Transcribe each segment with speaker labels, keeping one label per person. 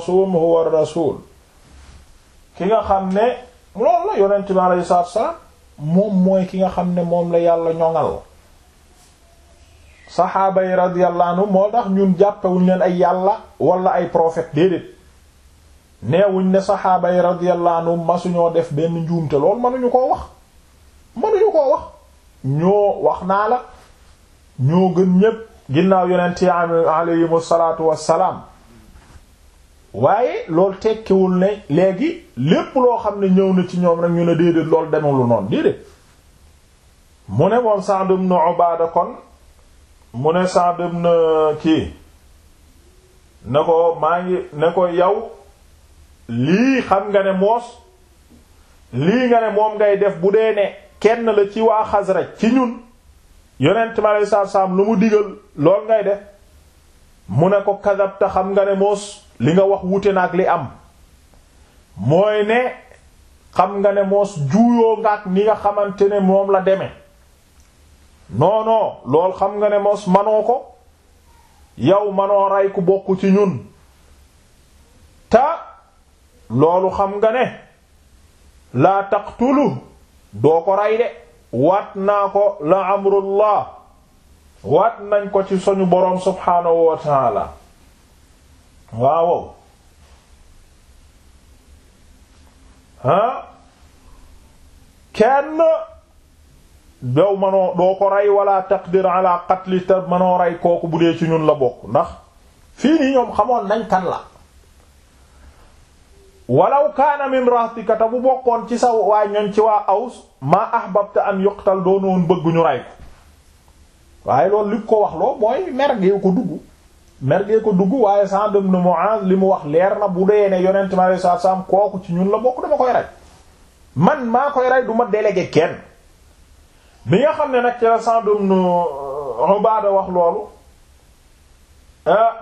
Speaker 1: sum huwa rasul ki nga xam ne loolu la yonent bi alayhi salaatu wassalaam moom mooy ki nga xam ne moom la yàlla ñoŋal saxaaba yi radiyallahu anhu moo tax ñun jàppewuñ leen ay yàlla wala ay prophète déedéet neewuñ ne saxaaba yi radiyallahu anhu masuñoo def benn njuumte loolu mënuñu koo wax mënuñu koo wax ñoo wax naa la ñoo gën ñépp ginnaaw yonent yi alayhimu salaatu wassalaam waaye loolu tekkiwul ne léegi lépp loo xam ne ñëw na ci ñoom rek ñu ne déedéet loolu demulu noonu déedéet mu ne moom Sa'd ibn Ubaada kon mu ne Sa'd ibn kii ne ko maa ngi ne ko yow lii xam nga ne moos lii nga ne moom ngay def bu dee ne kenn la ci waa Xasraj ci ñun yonent mi aleyhi salaatu salaam lu mu digal lool ngay def mu ne ko kadabta xam nga ne moos li nga wax wute na ak li am mooy ne xam nga ne moos juuyoo nga ak ni nga xamante ne moom la demee non non lool xam nga ne moos manoo ko yow manoo rey ku bokk ci ñun ta loolu xam nga ne laa taqtulu doo ko rey de waat naa ko la amrullah waat nañ ko ci suñu boroom subhaanahu wa taala waaw ah kenn dow manoo doo ko rey wala taqdir ala qatli te manoo rey kooku bu dee ci ñun la bokk ndax fii nii ñoom xamoon nañ kan la walaw kaana min rahtika te bu bokkoon ci sa waa ñoñ ci waa aws maa ahbabta an yuqtal doonoon bëgg ñu rey ko waaye loolu li ko wax loo mooy mergee ko dugg mergee ko dugg waaye Sa'd ibn Mu'adh li mu wax leer na bu dee ne yonent mi alayhi salaatu salaam kooku ci ñun la bokk dama koy rey man maa koy rey du ma délégué kenn bi nga xam ne nag ci la Sa'd ibn Ubaada wax loolu ah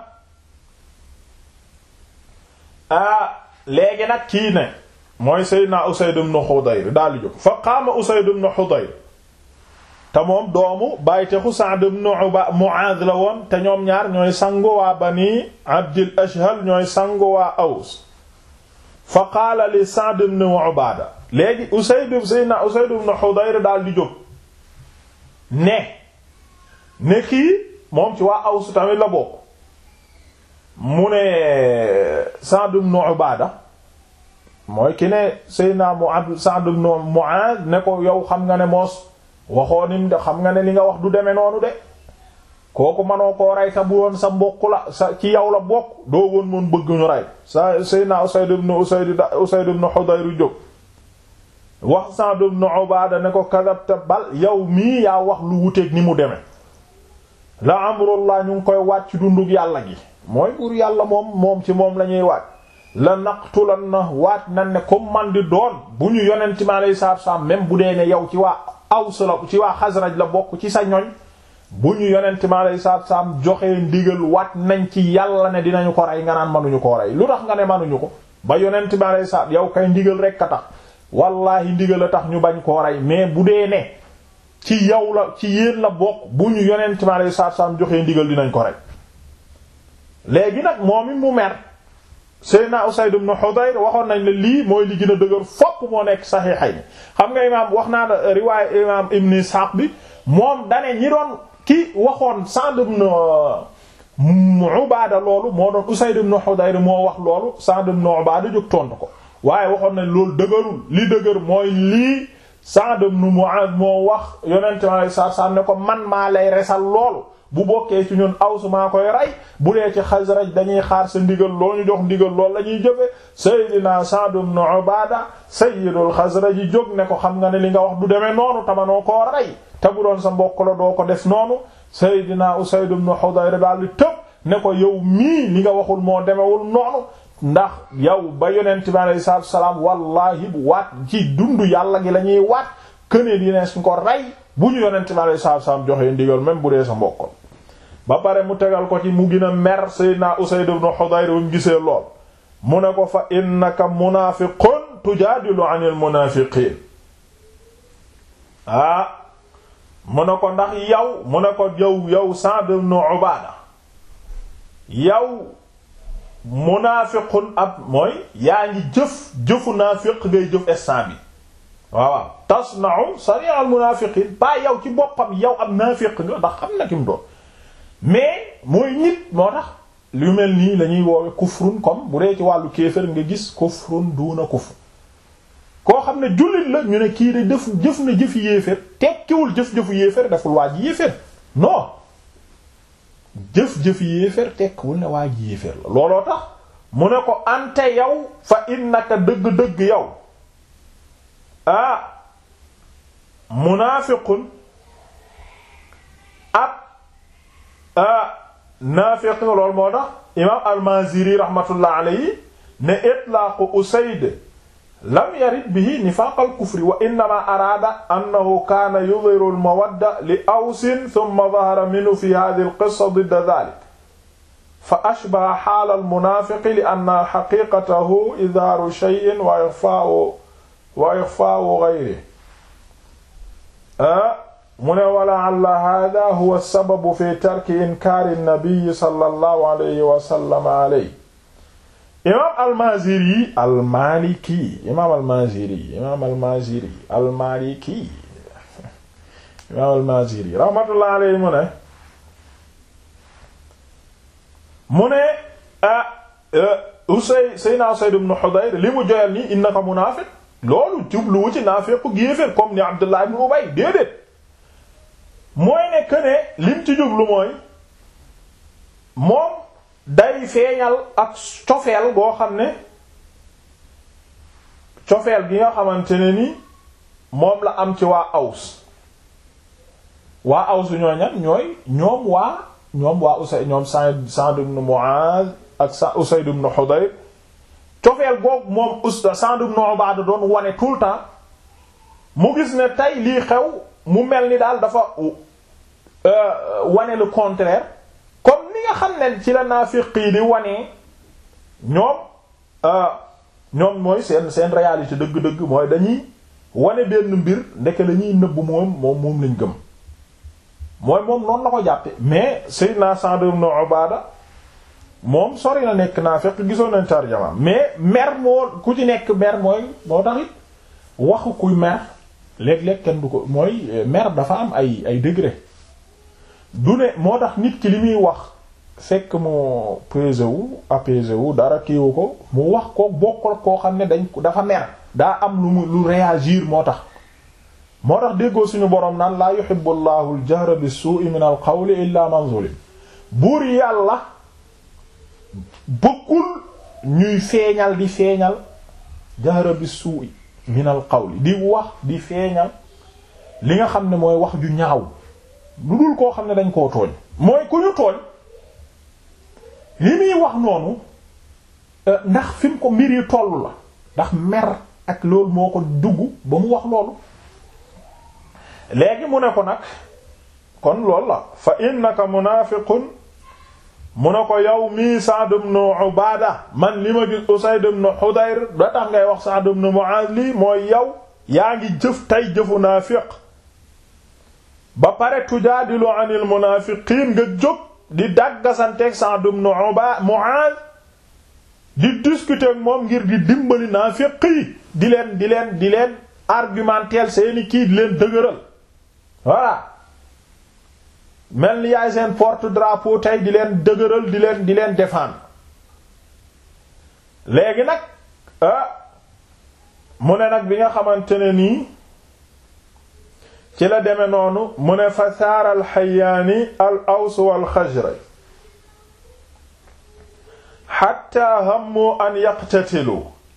Speaker 1: ah léegi nag kii ne mooy Seydina Usayd ibn Hudayr daal di jóg fa qaama Usayd ibn Hudayr te moom doomu bàytexu Sa'd ibn Mu'adh la woon te ñoom ñaar ñooy sangu waa Bani Abdil Ashhal ñooy sangu waa Aws fa qaala li Sa'd ibn Ubaada léegi Usayd Seydina Usayd ibn Hudayr daal di jóg ne ne kii moom ci waa Aws tamit la bokk mu ne Sa'd ibn Ubaada mooy ki ne Seydina Mu'adh Sa'd ibn Mu'adh ne ko yow xam nga ne moos waxoo nim de xam nga ne li nga wax du demee noonu de kooku manoo koo rey ta bu woon sa mbokk la sa ci yow la bokk doo woon moon bëgg ñu rey sa Seydina Usayd ibn Usayd Usayd ibn Hudayr jóg wax Sa'd ibn Ubaada ne ko kadabta bal yow mii yaa wax lu wuteeg ni mu demee la amrullah ñu ngi koy wàcc dundug yàlla gi mooy buur yàlla moom moom ci moom la ñuy waat la naqtulan na waat nan ne comme man di doon bu ñu yonent mi alayhi salaatu salaam même bu dee ne yow ci waa Aws la ci waa Xasraj la bokk ci sa ñoñ bu ñu yonent mi alayhi salaatu salaam joxee ndigal waat nañ ci yàlla ne dinañu ko rey nga naan manuñu koo rey lu tax nga ne manuñu ko ba yonent mi alayhi salaatu yow kay ndigal rekk a tax wallaahi ndigal a tax ñu bañ koo rey mais bu dee ne ci yow la ci yéen la bokk bu ñu yonent mi alayhi salaatu salaam joxee ndigal dinañ ko rey léegi nag moom it mu mer Seydina Usayd ibn Hudayr waxoon nañ ne lii mooy li gën a dëgër fopp moo nekk saxiixay ni xam nga imaam wax naa la riwaay imaam Ibn Ishaq bi moom dane ñi doon ki waxoon Sa'd ibn Ubaada loolu moo doon Usayd ibn Hudayr moo wax loolu Sa'd ibn Ubaada jóg tontu ko waaye waxoon nañ loolu dëgërul li dëgër mooy lii Sa'd ibn Mu'adh moo wax yonente mi alei satu salaam ne ko man maa lay resal loolu bu bokkee ci ñun Aws maa koy rey bu dee ci Xasraj dañuy xaar sa ndigal loo ñu jox ndigal loolu la ñuy jëfe Seydina Sa'd ibn Ubaada sayyidul Xasraj yi jóg ne ko xam nga ne li nga wax du demee noonu tamanoo koo rey te bu doon sa mbokk la doo ko def noonu Seydina Usayd ibn Hudayr daal di tëb ne ko yow mii li nga waxul moo demewul noonu ndax yow ba yonent bi alayhi salaatu salaam wallaahi bu waat ci dundu yàlla gi la ñuy waat kënee dine suñ ko rey bu ñu yonent bi alayhi salaatu salaam joxee ndigal même bu dee sa mbokk ba pare mu tegal ko ci mu gën a mer Seydina Usayd ibn Hudayr bu mu gisee lool mu ne ko fa innaka munaafiqun tujaadilu anil munaafiqiin ah mu ne ko ndax yow mu ne ko yow yow Sa'd ibn Ubaada yow munaafiqun ab mooy yaa ngi jëf jëfu naafiq ngay jëf instant bi waaw waaw tasna'u sari'al munaafiqiin ba yow ci boppam yow ab naafiq nga ndax xam na ki mu doon mais mooy nit moo tax lu mel nii la ñuy woowe kufrun comme bu dee ci wàllu kéefër nga gis kufrun duuna kufr koo xam ne jullit la ñu ne kii de def jëf na jëfi yéeféer tekkiwul jëf-jëfu yéeféer deful waa ji yéeféer non jëf-jëfi yéeféer tekkiwul ne waa ji yéeféer la looloo tax mu ne ko ante yow fa innaka dëgg-dëgg yow ah munaafiqun ab ah naafiq nga loolu moo tax imaam al-Maaziri rahmatullah alayhi ne itlaaqu Usayd lam yarid bihi nifaaq al-kufri wa innama araada annahu kaana yudhiru al-mawadda li Awsin thumma dhahara minhu fi hadhihi al-qissa didda dhalik fa ashbaha haala al-munaafiqi li anna haqiiqatahu idhaaru shay'in wa ikhfaa'u wa ikhfaa'u ghayrihi mu ne wa la'alla haaza huwa sababu fi tarki inkaari nabi sallallahu alayhi wa sallam alayhi imaam al-Maaziri al-Maaliki imaam al-Maaziri imaam al-Maaziri al-Maaliki imaam al-Maaziri rahmatullahi alayhi mu ne mu ne ah Usay Seydina Usayd ibn Hudayr li mu joyal nii innaka munaafiq loolu jubluwu ci naafiq yéeféer comme ni Abdullah ibn Ubay déedéet mooy ne que ne lim ci jublu mooy moom day feeñal ak cofeel boo xam ne cofeel gi nga xamante ne ni moom la am ci waa Aws waa Aws ñoo ñan ñooy ñoom waa ñoom waa Usay ñoom Sa'd Sa'd ibn Mu'adh ak sa Usayd ibn Hudayr cofeel googu moom usta Sa'd ibn Ubaada doon wane tout le temps mu gis ne tey lii xew mu mel ni daal dafa wane le contraire comme ni nga xam ne ci la naafiq yi di wane ñoom ñoom mooy seen seen réalité dëgg-dëgg mooy dañuy wane benn mbir ndeke la ñuy nëbb moom moom moom lañ gëm mooy moom noonu la ko jàppe mais Sayyidina Sa'd ibn Ubaada moom sori na nekk naafiq gisoon nañ tarjama mais mer moo ku ci nekk mer mooy moo tax it waxu kuy mer léeg-léeg kenn du ko mooy mer dafa am ay ay degré du ne moo tax nit ki li muy wax fekk mu pesé wu apaisé wu dara kiiwu ko mu wax ko bokkul koo xam ne dañ dafa mer daa am lu mu lu réagir moo tax moo tax déggoo suñu boroom naan laa yuhibbu llahu al-jahra bis-su'i min al-qawli illa man zulim buur yàlla bëggul ñuy feeñal di feeñal jahra bis-su'i min al-qawli di wax di feeñal li nga xam ne mooy wax ju ñaaw lu dul koo xam ne dañ koo tooñ mooy ku ñu tooñ li muy wax noonu ndax fi mu ko mbir yi tollu la ndax mer ak loolu moo ko dugg ba mu wax loolu léegi mu ne ko nag kon loolu la fa innaka munaafiqun mu ne ko yow mii Sa'd ibn Ubaada man li ma gis Usayd ibn Hudayr da tax ngay wax Sa'd ibn Mu'aaz lii mooy yow yaa ngi jëf tey jëfu naafiq ba pare tujaadilu anil munaafiqiin nga jóg di dàggasanteeg Sa'd ibn Mu'aaz di discuter ak moom ngir di dimbali naafiq yi di leen di leen di leen argumenter seeni kii di leen dëgëral voilà mel ni yaay seen porte drapeau tey di leen dëgëral di leen di leen défendre léegi nag ah mu ne nag bi nga xamante ne nii ci la deme noonu mu ne fa saara al xayaani al aws wal xajraj xatta hammu an yaqtatilu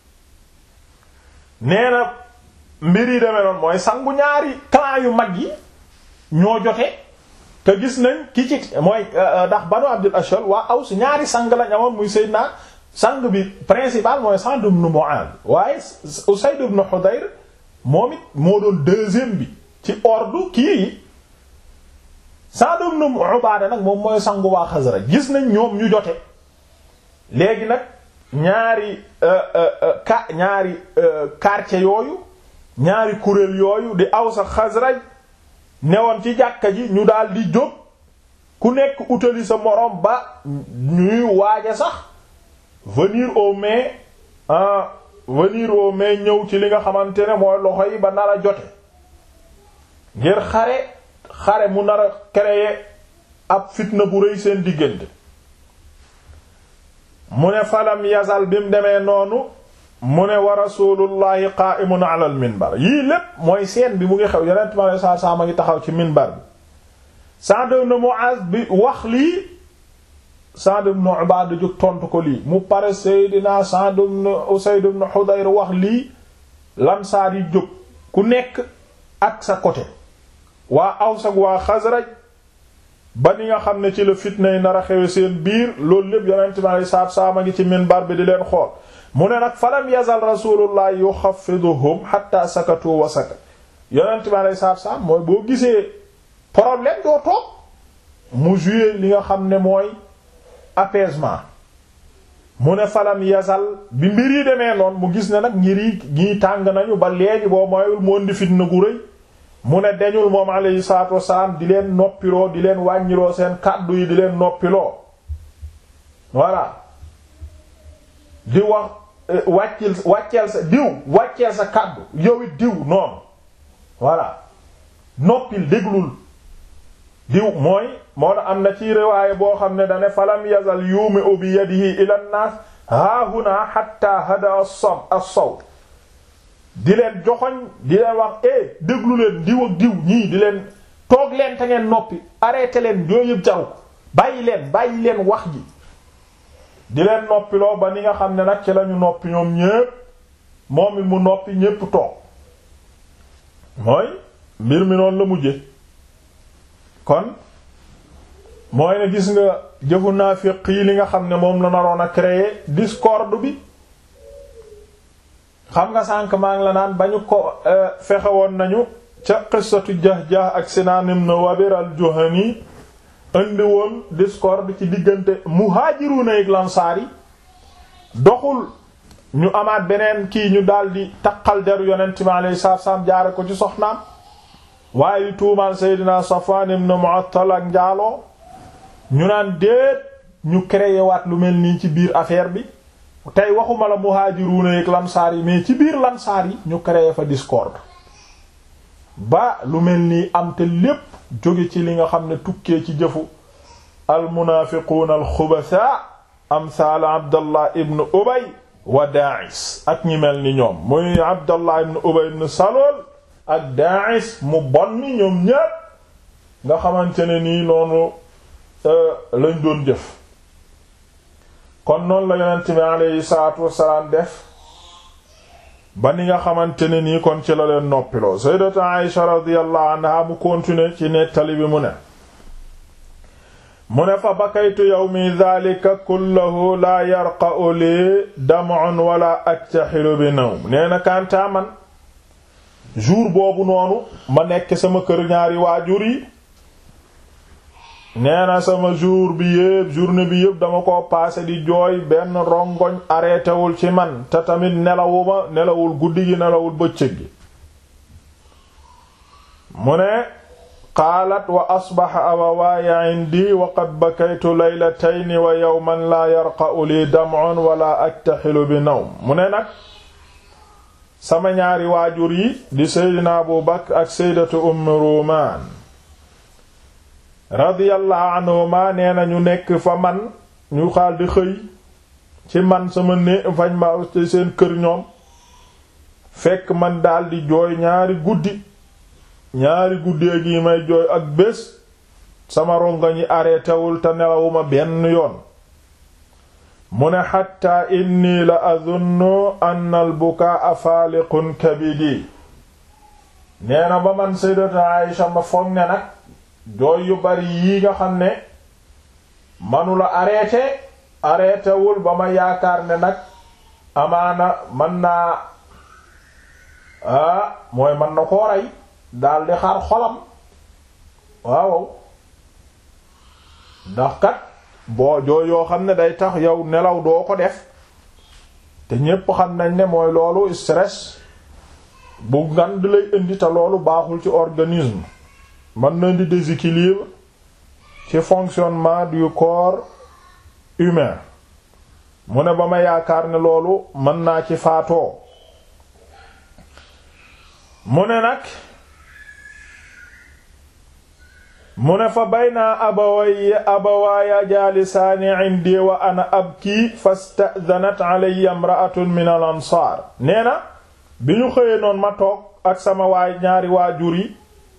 Speaker 1: nee na mbir yi deme noonu mooy sangu ñaari clan yu mag yi ñoo jote te gis nañ ki ci mooy ndax banu abdul ashal waa aws ñaari sang lañ amoon muy sayyidna sang bi principal mooy Sa'd ibn Mu'adh waaye Usayd ibn Hudayr moom it moo doon deuxième bi ci ordre kii yi Sa'd ibn Ubaada nag moom mooy sangu waa Xasraj gis nañ ñoom ñu jote léegi nag ñaari ka ñaari quartier yooyu ñaari kuréel yooyu di Aws ak Xasraj newoon ci jàkka ji ñu daal di jóg ku nekk utali sa moroom ba ñuy waaja sax venir au mai ah venir au mai ñëw ci li nga xamante ne mooy loxo yi ba nar a jote ngir xare xare mu nar a créer ab fitna bu rëy seen diggante mu ne falam yazal bi mu demee noonu mu ne wa rasulullahi qa'imun ala al minbar yii lépp mooy seen bi mu ngi xew yonent ma saa saa ma ngi taxaw ci minbar bi Sa'd ibn Mu'az bi wax lii Sa'd ibn Ubaada jóg tontu ko lii mu pare Seydina Sa'd ibn Usayd ibn Hudayr wax lii Ansaar yi jóg ku nekk ak sa côté waa Aws ak waa Xasraj ba ni nga xam ne ci la fitna yi nar a xewe seen biir loolu lépp yonent mi alei saatu salaam a ngi ci minbar bi di leen xool mu ne nag falam yazal rasulullah yuxaffiduhum hatta sakatu wa sakat yonent mi alei saatu salaam mooy boo gisee problème doo toog mu jouer li nga xam ne mooy apaisement mu ne falam yazal bi mbir yi demee noonu mu gis ne nag ngir yi ñii tàng nañu ba léegi boo moyul mu indi fitna gu rëy mu ne deñul moom alayhi salaatu wassalaam di leen noppiloo di leen wàññiloo seen kàddu yi di leen noppiloo voilà di wax wàccil wàcceel sa diw wàcceel sa kàddu yow it diw noonu voilà noppil déglul diw mooy moo na am na ci riwaaye boo xam ne dane falam yazal yumi'u bi yadihi ila an-nas haahuna hatta hada as-sawt di leen joxoñ di leen wax eh déglu leen diw ak diw ñii di leen toog leen te ngeen noppi arrêté leen yooyu yëpp jaru bàyyi leen bàyyi leen wax ji di leen noppiloo ba ni nga xam ne nag ci lañu noppi ñoom ñépp moom it mu noppi ñépp toog mooy mbir mi noonu la mujje kon mooy ne gis nga jëfu naafiq yi li nga xam ne moom la naroon a créer discorde bi xam nga sànq maa ngi la naan ba ñu ko fexe woon nañu ca qissatu Jahjah ak Sinaan ibn Wabir al-Juhani indi woon discorde ci diggante muhaajiruuna ak lansaar yi doxul ñu amaat beneen kii ñu daldi taqal deru yonent bi alayhi salaatu salaam jaare ko ci soxnaam waaye li tuumaal Seydina Safwan ibn Mu'attal ak njaaloo ñu naan déet ñu créé waat lu mel nii ci biir affaire bi tey waxuma la muhaajiruuna ak lansaar yi mais ci biir lansaar yi ñu créé fa discorde ba lu mel nii am te lépp jóge ci li nga xam ne tukkee ci jëfu almunaafiquuna alxubasa amsaal abdallah ibn ubay wa daa'is ak ñi mel ni ñoom muy abdallah ibn ubay ibn salool ak daa'is mu bon ni ñoom ñépp nga xamante ne nii noonu lañ doon jëf kon noonu la yonent bi aleyhi salaatu wassalaam def ba ni nga xamante ne nii kon ci la leen noppiloo sayyidatu Aisha radiyallahu anha mu continuer ci nettali bi mu ne mu ne fa bakaytu yawmi dhalika kullahu la yarqa'u li dam'un wala aktahilu bi nawm nee na kantaa man jour boobu noonu ma nekk sama kër ñaari waajur yi nee na sama jour bi yépp journée bi yépp dama ko passé di jooy benn rongoñ arrêté wul ci man te tamit nelawuma nelawul guddi gi nelawul bëccëg gi mu ne qaalat wa asbaxa abawaaya indi wa qad bakaytu laylatayni wa yawman laa yarqa'u li dam'un wala aktaxilu bi nawm mu ne nag sama ñaari waajur yi di seydina abu bakr ak seydatu umm ruumaan radiyallahu anhuma nee na ñu nekk fa man ñu xaal di xëy ci man sama né fañ ma ci seen kër ñoom fekk man daldi jooy ñaari guddi ñaari guddee gi may jooy ak bés sama ronga ñi arrêtéwul te nelawuma benn yoon mu ne xatta inni la adunnu anna al bukaa faaliqun kabidi nee na ba man sayyidatu Aïsha ma foog ne nag jooy yu bari yii nga xam ne manula arrêté arrêté wul ba ma yaakaar ne nag amaana man naa ah mooy man na koo rey daldi xaar xolam waaw ndax kat boo jooy yoo xam ne day tax yow nelaw doo ko def te ñépp xam nañ ne mooy loolu stress bu ngand lay indi te loolu baaxul ci organisme mën na di déséquilibre ci fonctionnement du corps humain mu ne ba ma yaakaar ne loolu mën naa ci faatoo mu ne nag mu ne fa baynaa abaway abawaaya jaalisaani indi wa ana abki fasta'dhanat alayya imra'atun min al ansaar nee na bi ñu xëyee noonu ma toog ak sama waay ñaari waajur yi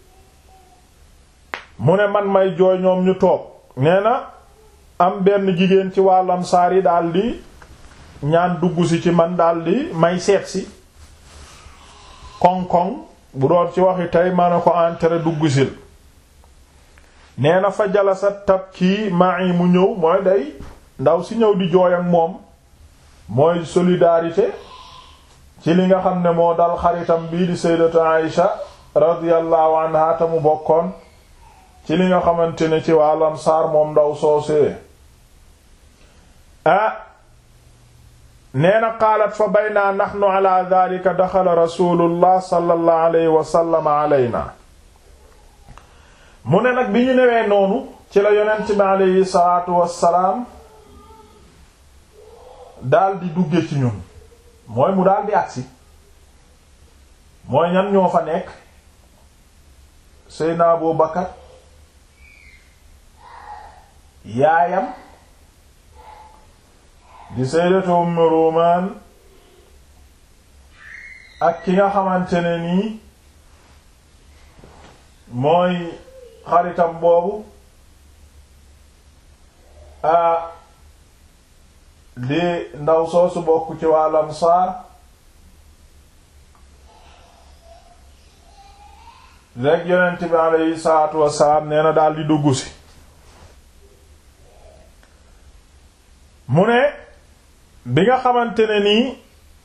Speaker 1: mu ne man may jooy ñoom ñu toog nee na am benn jigéen ci waa lansaar yi daldi ñaan dugg si ci man daldi may seet si koŋ-koŋ bu doon ci waxi tey ma ne ko entré dugg sil nee na fa jalasa tab kii ma'i mu ñëw mooy day ndaw si ñëw di jooy ak moom mooy solidarité ci li nga xam ne moo dal xaritam bii di sayyidatu Aïsha radiyallahu anha ta mu bokkoon ci li nga xamante ne ci waa Ansaar moom ndaw soosee ah nee na qaalat fa baynaa nahnu ala dhalika daxala rasulullah sallallahu alayhi wa sallam alayna mu ne nag bi ñu newee noonu ci la yonent bi aleyhi salaatu wassalaam daldi dugge ci ñun mooy mu daldi agsi mooy ñan ñoo fa nekk Seydina Abu Bakar yaayam di Sayyidatu Umm Rumaan ak ki nga xamante ne nii mooy xaritam boobu a di ndaw soosu bokk ci waa Ansaar rek yonent bi aleyhi salaatu wassalaam nee na daal di dugg si mu ne bi nga xamante ne nii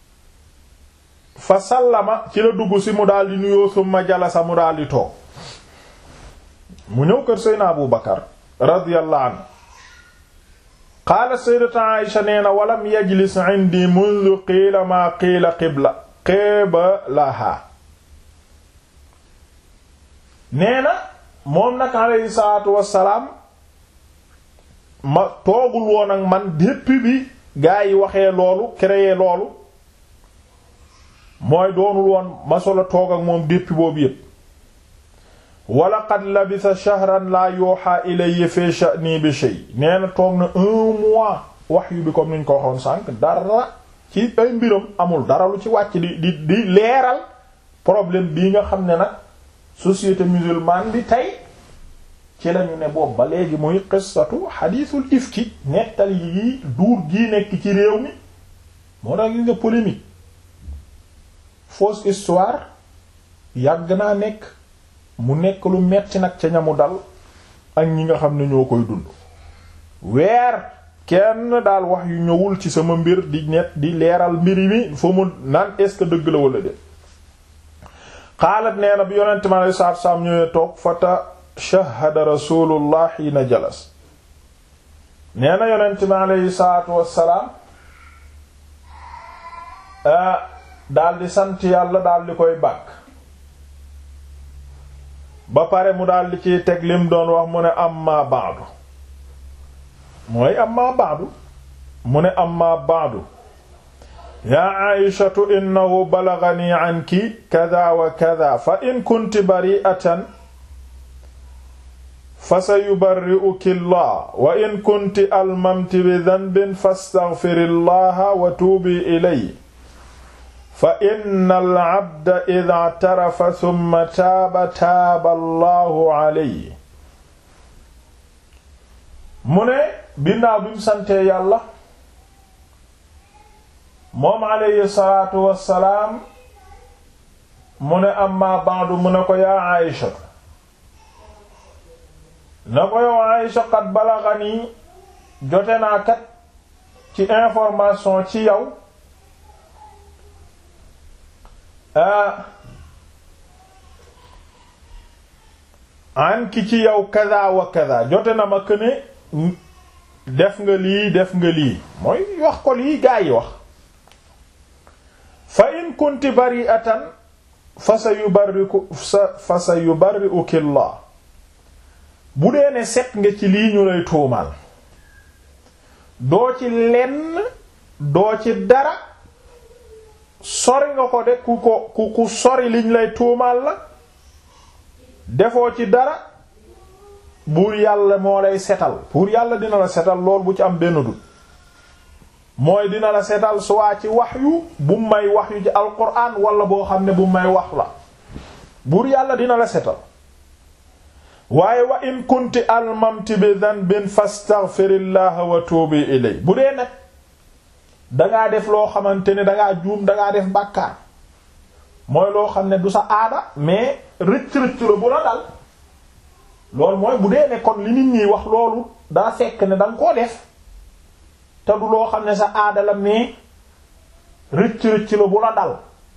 Speaker 1: fa sallama ci la dugg si mu daal di nuyoo summa jalasa mu daal di toog mu ñëw kër Seydina Abu Bakar radiyallahu anhu qaala sayyidatu Aïsha nee na walam yajlis indi mundu qiila maa qiila qibla qiblaha nee na moom nag alayhi salaatu wassalaam ma toogul woon ak man depuis bi gaa yi waxee loolu créé loolu mooy doonul woon ma solo toog ak moom depuis boobu yépp wala qad labisa shahran la yuha ilayya fi sha'ni bi shay nee na toog na un mois wahyu bi comme niñ ko waxoon sànq dara ci ay mbiram amul dara lu ci wàcc di di di leeral problème bii nga xam ne nag société musulmane bi tey ci lañu ne boobu ba léegi muy qissatu hadithul ifki nettali yi duur gii nekk ci réew mi moo tax gis nga polémique fausse histoire yàgg naa nekk mu nekk lu metti nag ca ñamu dal ak ñi nga xam ne ñoo koy dund weer kenn daal wax yu ñëwul ci sama mbir di net di leeral mbiri mi fa mu naan est-ce que dëgg la wala de xaalat nee na bi yonente mi alei saatu salaam ñëwee toog fata shahada rasulullah xiina jalas nee na yonente mi aleyhi salaatu wassalaam daal di sant yàlla daal di koy bàkk ba pare mu daal di ciy teg lim doon wax mu ne amma ba'du mooy amma ba'du mu ne amma ba'du yaa aishatu innahu balaghani anki kada wa kada fa in kunti bari'atan fa sayubarri'uki Allah wa in kunti almamti bi dhanbin fastaghfirillaha wa tuubi ilayhi fa innal abda idha i'tarafa thumma taaba taaba Allahu alayhi mu ne binnaaw bi mu santee yàlla moom alayhi salaatu wassalaam mu ne amma ba'du mu ne ko yaa Aïsha na ko yow Aïsha qad balaghani jote naa kat ci information ci yow an ki ci yow kaza wa kaza jote na ma këne def nga lii def nga lii mooy wax ko lii gaa yi wax fa in kunti bari'atan fa sa yubarriku fa sa yubarri'uki Allah bu dee ne set nga ci lii ñu lay tuumal doo ci lenn doo ci dara sori nga ko de ku ko ku ku sori liñ lay tuumaal la defoo ci dara buur yàlla moo lay setal buur yàlla dina la setal lool bu ci am benn dut mooy dina la setal suwaa ci waxyu bu may waxyu ci alquran wala boo xam ne bu may wax la buur yàlla dina la setal waaye wa in kunti almamti bi dhanbin fastaghfirillaha wa tuubi ilay bu dee nag dangaa def loo xamante ne dangaa juum dangaa def bàkkaar mooy loo xam ne du sa aada mais rëcc-rëcc la bu la dal loolu mooy bu dee ne kon li nit ñi wax loolu daa fekk ne danga koo def te du loo xam ne sa aada la mais rëcc-rëcc la bu la dal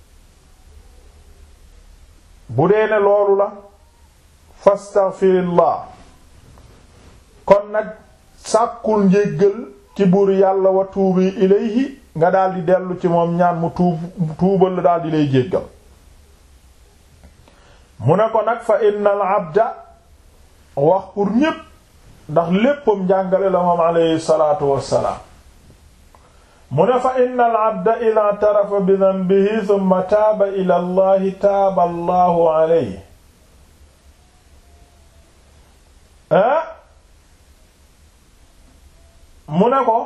Speaker 1: bu dee ne loolu la fastaghfirillah kon nag sàkkul njéggal ci buur yàlla wa tuubi ilayhi nga daldi dellu ci moom ñaan mu tuub tuubal la daldi lay jéggal mu ne ko nag fa innal abda wax pour ñépp ndax léppam njàngale la moom alayhi salaatu wassalaam mu ne fa innal abda ida tarafa bi danbihi thumma taaba ila allahi taaba allahu alayhi ah mu ne ko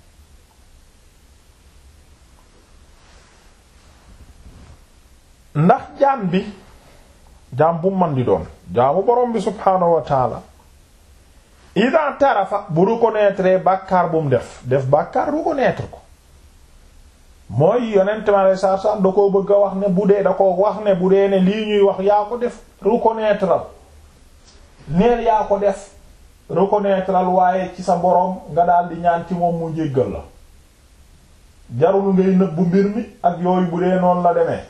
Speaker 1: ndax jaam bi jaam bu man di doon jaamu borom bi subhaanahu wa taala ida tarafa bu reconnaître bàkkaar bu mu def def bàkkaar reconnaître ko mooy yonent ma lay saar saar da koo bëgg a wax ne bu dee da ko wax ne bu dee ne lii ñuy wax yaa ko def reconnaître al neel yaa ko def reconnaître al waaye ci sa boroom nga daal di ñaan ci moom mu jéggal la jarul ngay nëbbu mbir mi ak yooyu bu dee noonu la demee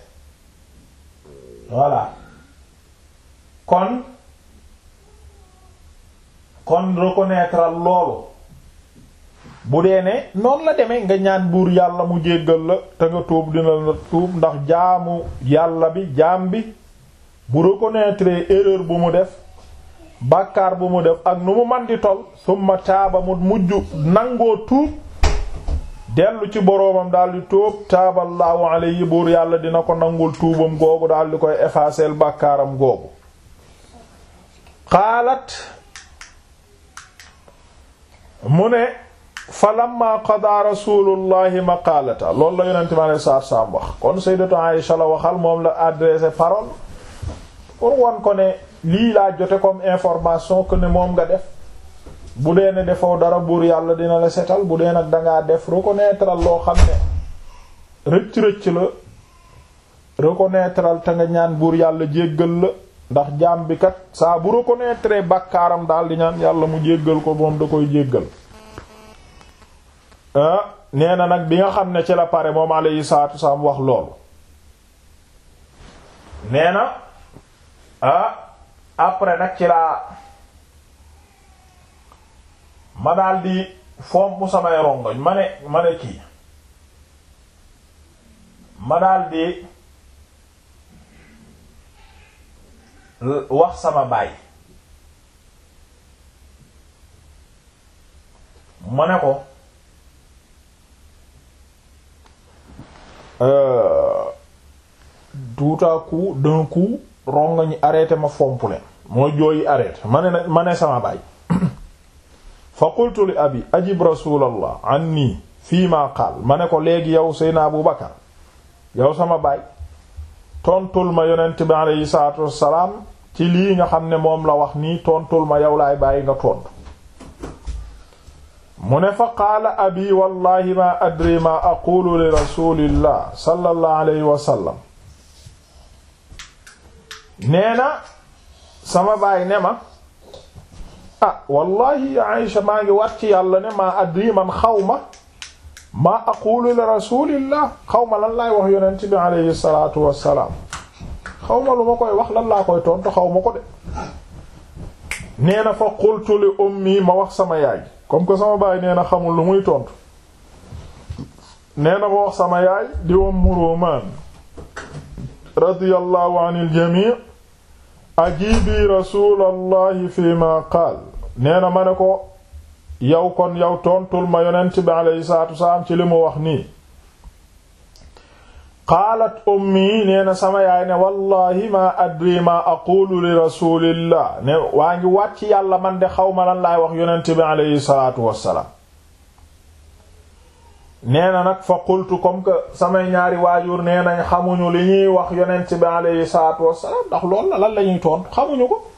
Speaker 1: voilà kon kon reconnaître al loolu bu dee ne noonu la demee nga ñaan buur yàlla mu jéggal la te nga tuub dina la tuub ndax jaamu yàlla bi jaam bi bu reconnaître erreur bu mu def bàkkaar bu mu def ak nu mu man di tol summa taaba mu mujj nangoo tuub dellu ci boroomam daldi tuub taaballaahu alayhi buur yàlla dina ko nangul tuubam googu daldi koy effacer bàkkaaram googu xaalat mu ne fa lamma qadaa rasulullahi maqaalata loolu la yonente mi alei saatu salaam wax kon sayyidatu Aïsha la waxal moom la adressé parole pour wan ko ne lii laa jote comme information que ne moom nga def bu dee ne defoo dara buur yàlla dina la setal bu dee nag dangaa def reconnaître loo xam ne rëcc-rëcc la reconnaître te nga ñaan buur yàlla jéggal la ndax jaam bi kat saa bu reconnaître bàkkaaram daal di ñaan yàlla mu jéggal ko moom da koy jéggal nee na nag bi nga xam ne ci la pare moom alayhi salaatu wasallam wax loolu nee na ah après nag ci laa ma daal di fomp samay rongoñ ma ne ma ne kii ma daal di wax sama baay ma ne ko tout à coup d'un coup rongoñ arrêté ma fomp leen mooy jooyi arrêté ma ne ma ne sama baay fa qultu li abi ajib rasulallah anni fii ma qaal ma ne ko léegi yow seyna Abu Bakar yow sama baay tontul ma yonent bi aleyhi salaatu wassalaam ci lii nga xam ne moom la wax nii tontul ma yow laay bàyyi nga tontu mu ne fa qaala abi wallahi ma adri ma aqulu li rasulillah sallallahu alayhi wa sallam nee na sama baay ne ma ah wallahi ya Aïsha maa ngi wat ci yàlla ne maa adri man xaw ma maa aqulu li rasulillah xaw ma lan laay wax yonent bi alayhi salatu wassalaam xaw ma lu ma koy wax lan laa koy tontu xaw ma ko de nee na fa qultu li ummi ma wax sama yaay comme que sama baay nee na xamul lu muy tontu nee na ma wax sama yaay di Ummu Rumaan radiyallahu anil jamii ajibi rasulallahi fi ma qaal nee na ma ne ko yow kon yow tontul ma yonent bi alayhi salaatu wasalaam ci li mu wax nii qaalat ummi nee na sama yaay ne wallahi ma adri ma aqulu li rasulillah ne waa ngi wàcc yàlla man de xaw ma lan laay wax yonent bi alayhi salaatu wasalaam nee na nag fa qultu comme que samay ñaari waajur nee nañ xamuñu li ñuy wax yonent bi alayhi salaatu wasalaam ndax lool la lan la ñuy tontu xamuñu ko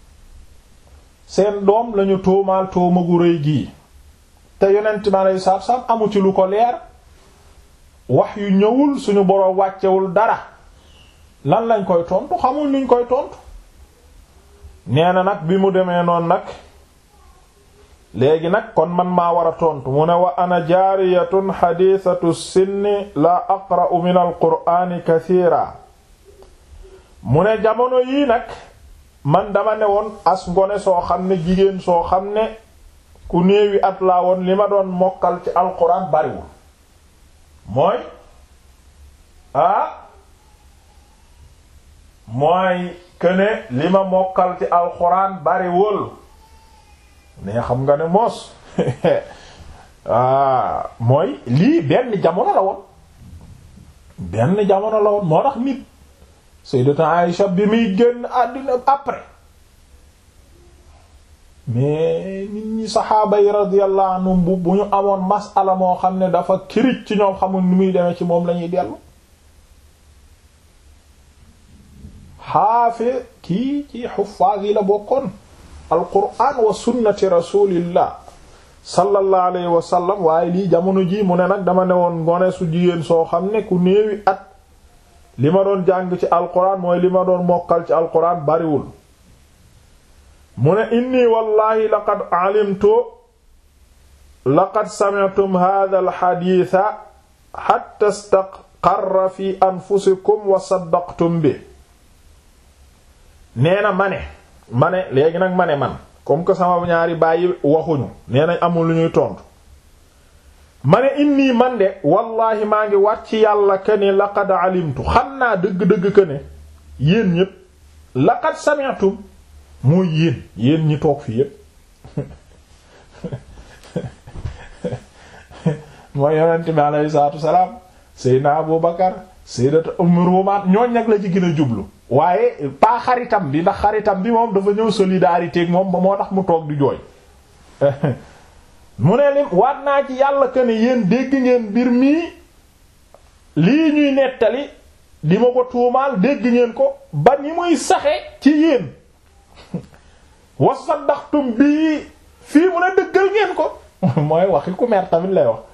Speaker 1: seen doom lañu tuumaal tuuma gu rëy gii te yonent bi alayhi salaatu wasalaam amu ci lu ko leer wax yu ñëwul suñu boroom wàccewul dara lan lañ koy tontu xamul nuñ koy tontu nee na nag bi mu demee noonu nag léegi nag kon man maa war a tontu mu ne wa ana jaariyatun xadiisatu sinni la aqra'u min alqur'ani kathiira mu ne jamono yii nag man dama ne woon as ngone soo xam ne jigéen soo xam ne ku néewi at laa woon li ma doon mokkal ci alquran bariwul mooy ah mooy këne li ma mokkal ci alquran bariwul ne xam nga ne moos ah mooy lii benn jamono la woon benn jamono la woon moo tax nit Sayyidatu Aïcha bi muy génn àddina après mais nit ñi saxaaba yi radiyallahu anhum bu bu ñu amoon masala moo xam ne dafa kirij ci ñoom xamul ni muy demee ci moom lañuy dellu xaafi kii ci xuffaaz yi la bokkoon alquran wa sunnati rasulillah sallallahu alayhi wa sallam waaye lii jamono ji mu ne nag dama ne woon ngone su jigéen soo xam ne ku néewi at li ma doon jàng ci alquran mooy li ma doon mokkal ci alquran bariwul mu ne inni wallahi laqad alimtu laqad sami'tum hadha alxadiisa hatta istaqarra fi anfusikum wa saddaqtum bi nee na ma ne ma ne léegi nag ma ne man comme que sama ñaari bàyyi waxuñu nee nañ amul lu ñuy tontu ma ne inni man de wallahi maa ngi wàcc yàlla que ne laqad alimtu xam naa dëgg-dëgg que ne yéen ñépp laqad sami'tum mooy yéen yéen ñi toog fii yépp mooy yonent bi alayhi salaatu wasalaam seydna Abu Bakar sayyidatu Ummul Rumaat ñooñ nag la ci gën a jublu waaye pas xaritam bi ndax xaritam bi moom dafa ñëw solidarité ak moom ba moo tax mu toog di jooy mu ne lim waat naa ci yàlla que ne yéen dégg ngeen mbir mii lii ñuy nettali di ma ko tuumaal dégg ngeen ko ba ni muy saxe ci yéen wa saddaxtum bii fii mu ne dëggal ngeen ko mooy waxi ku mer tamit lay wax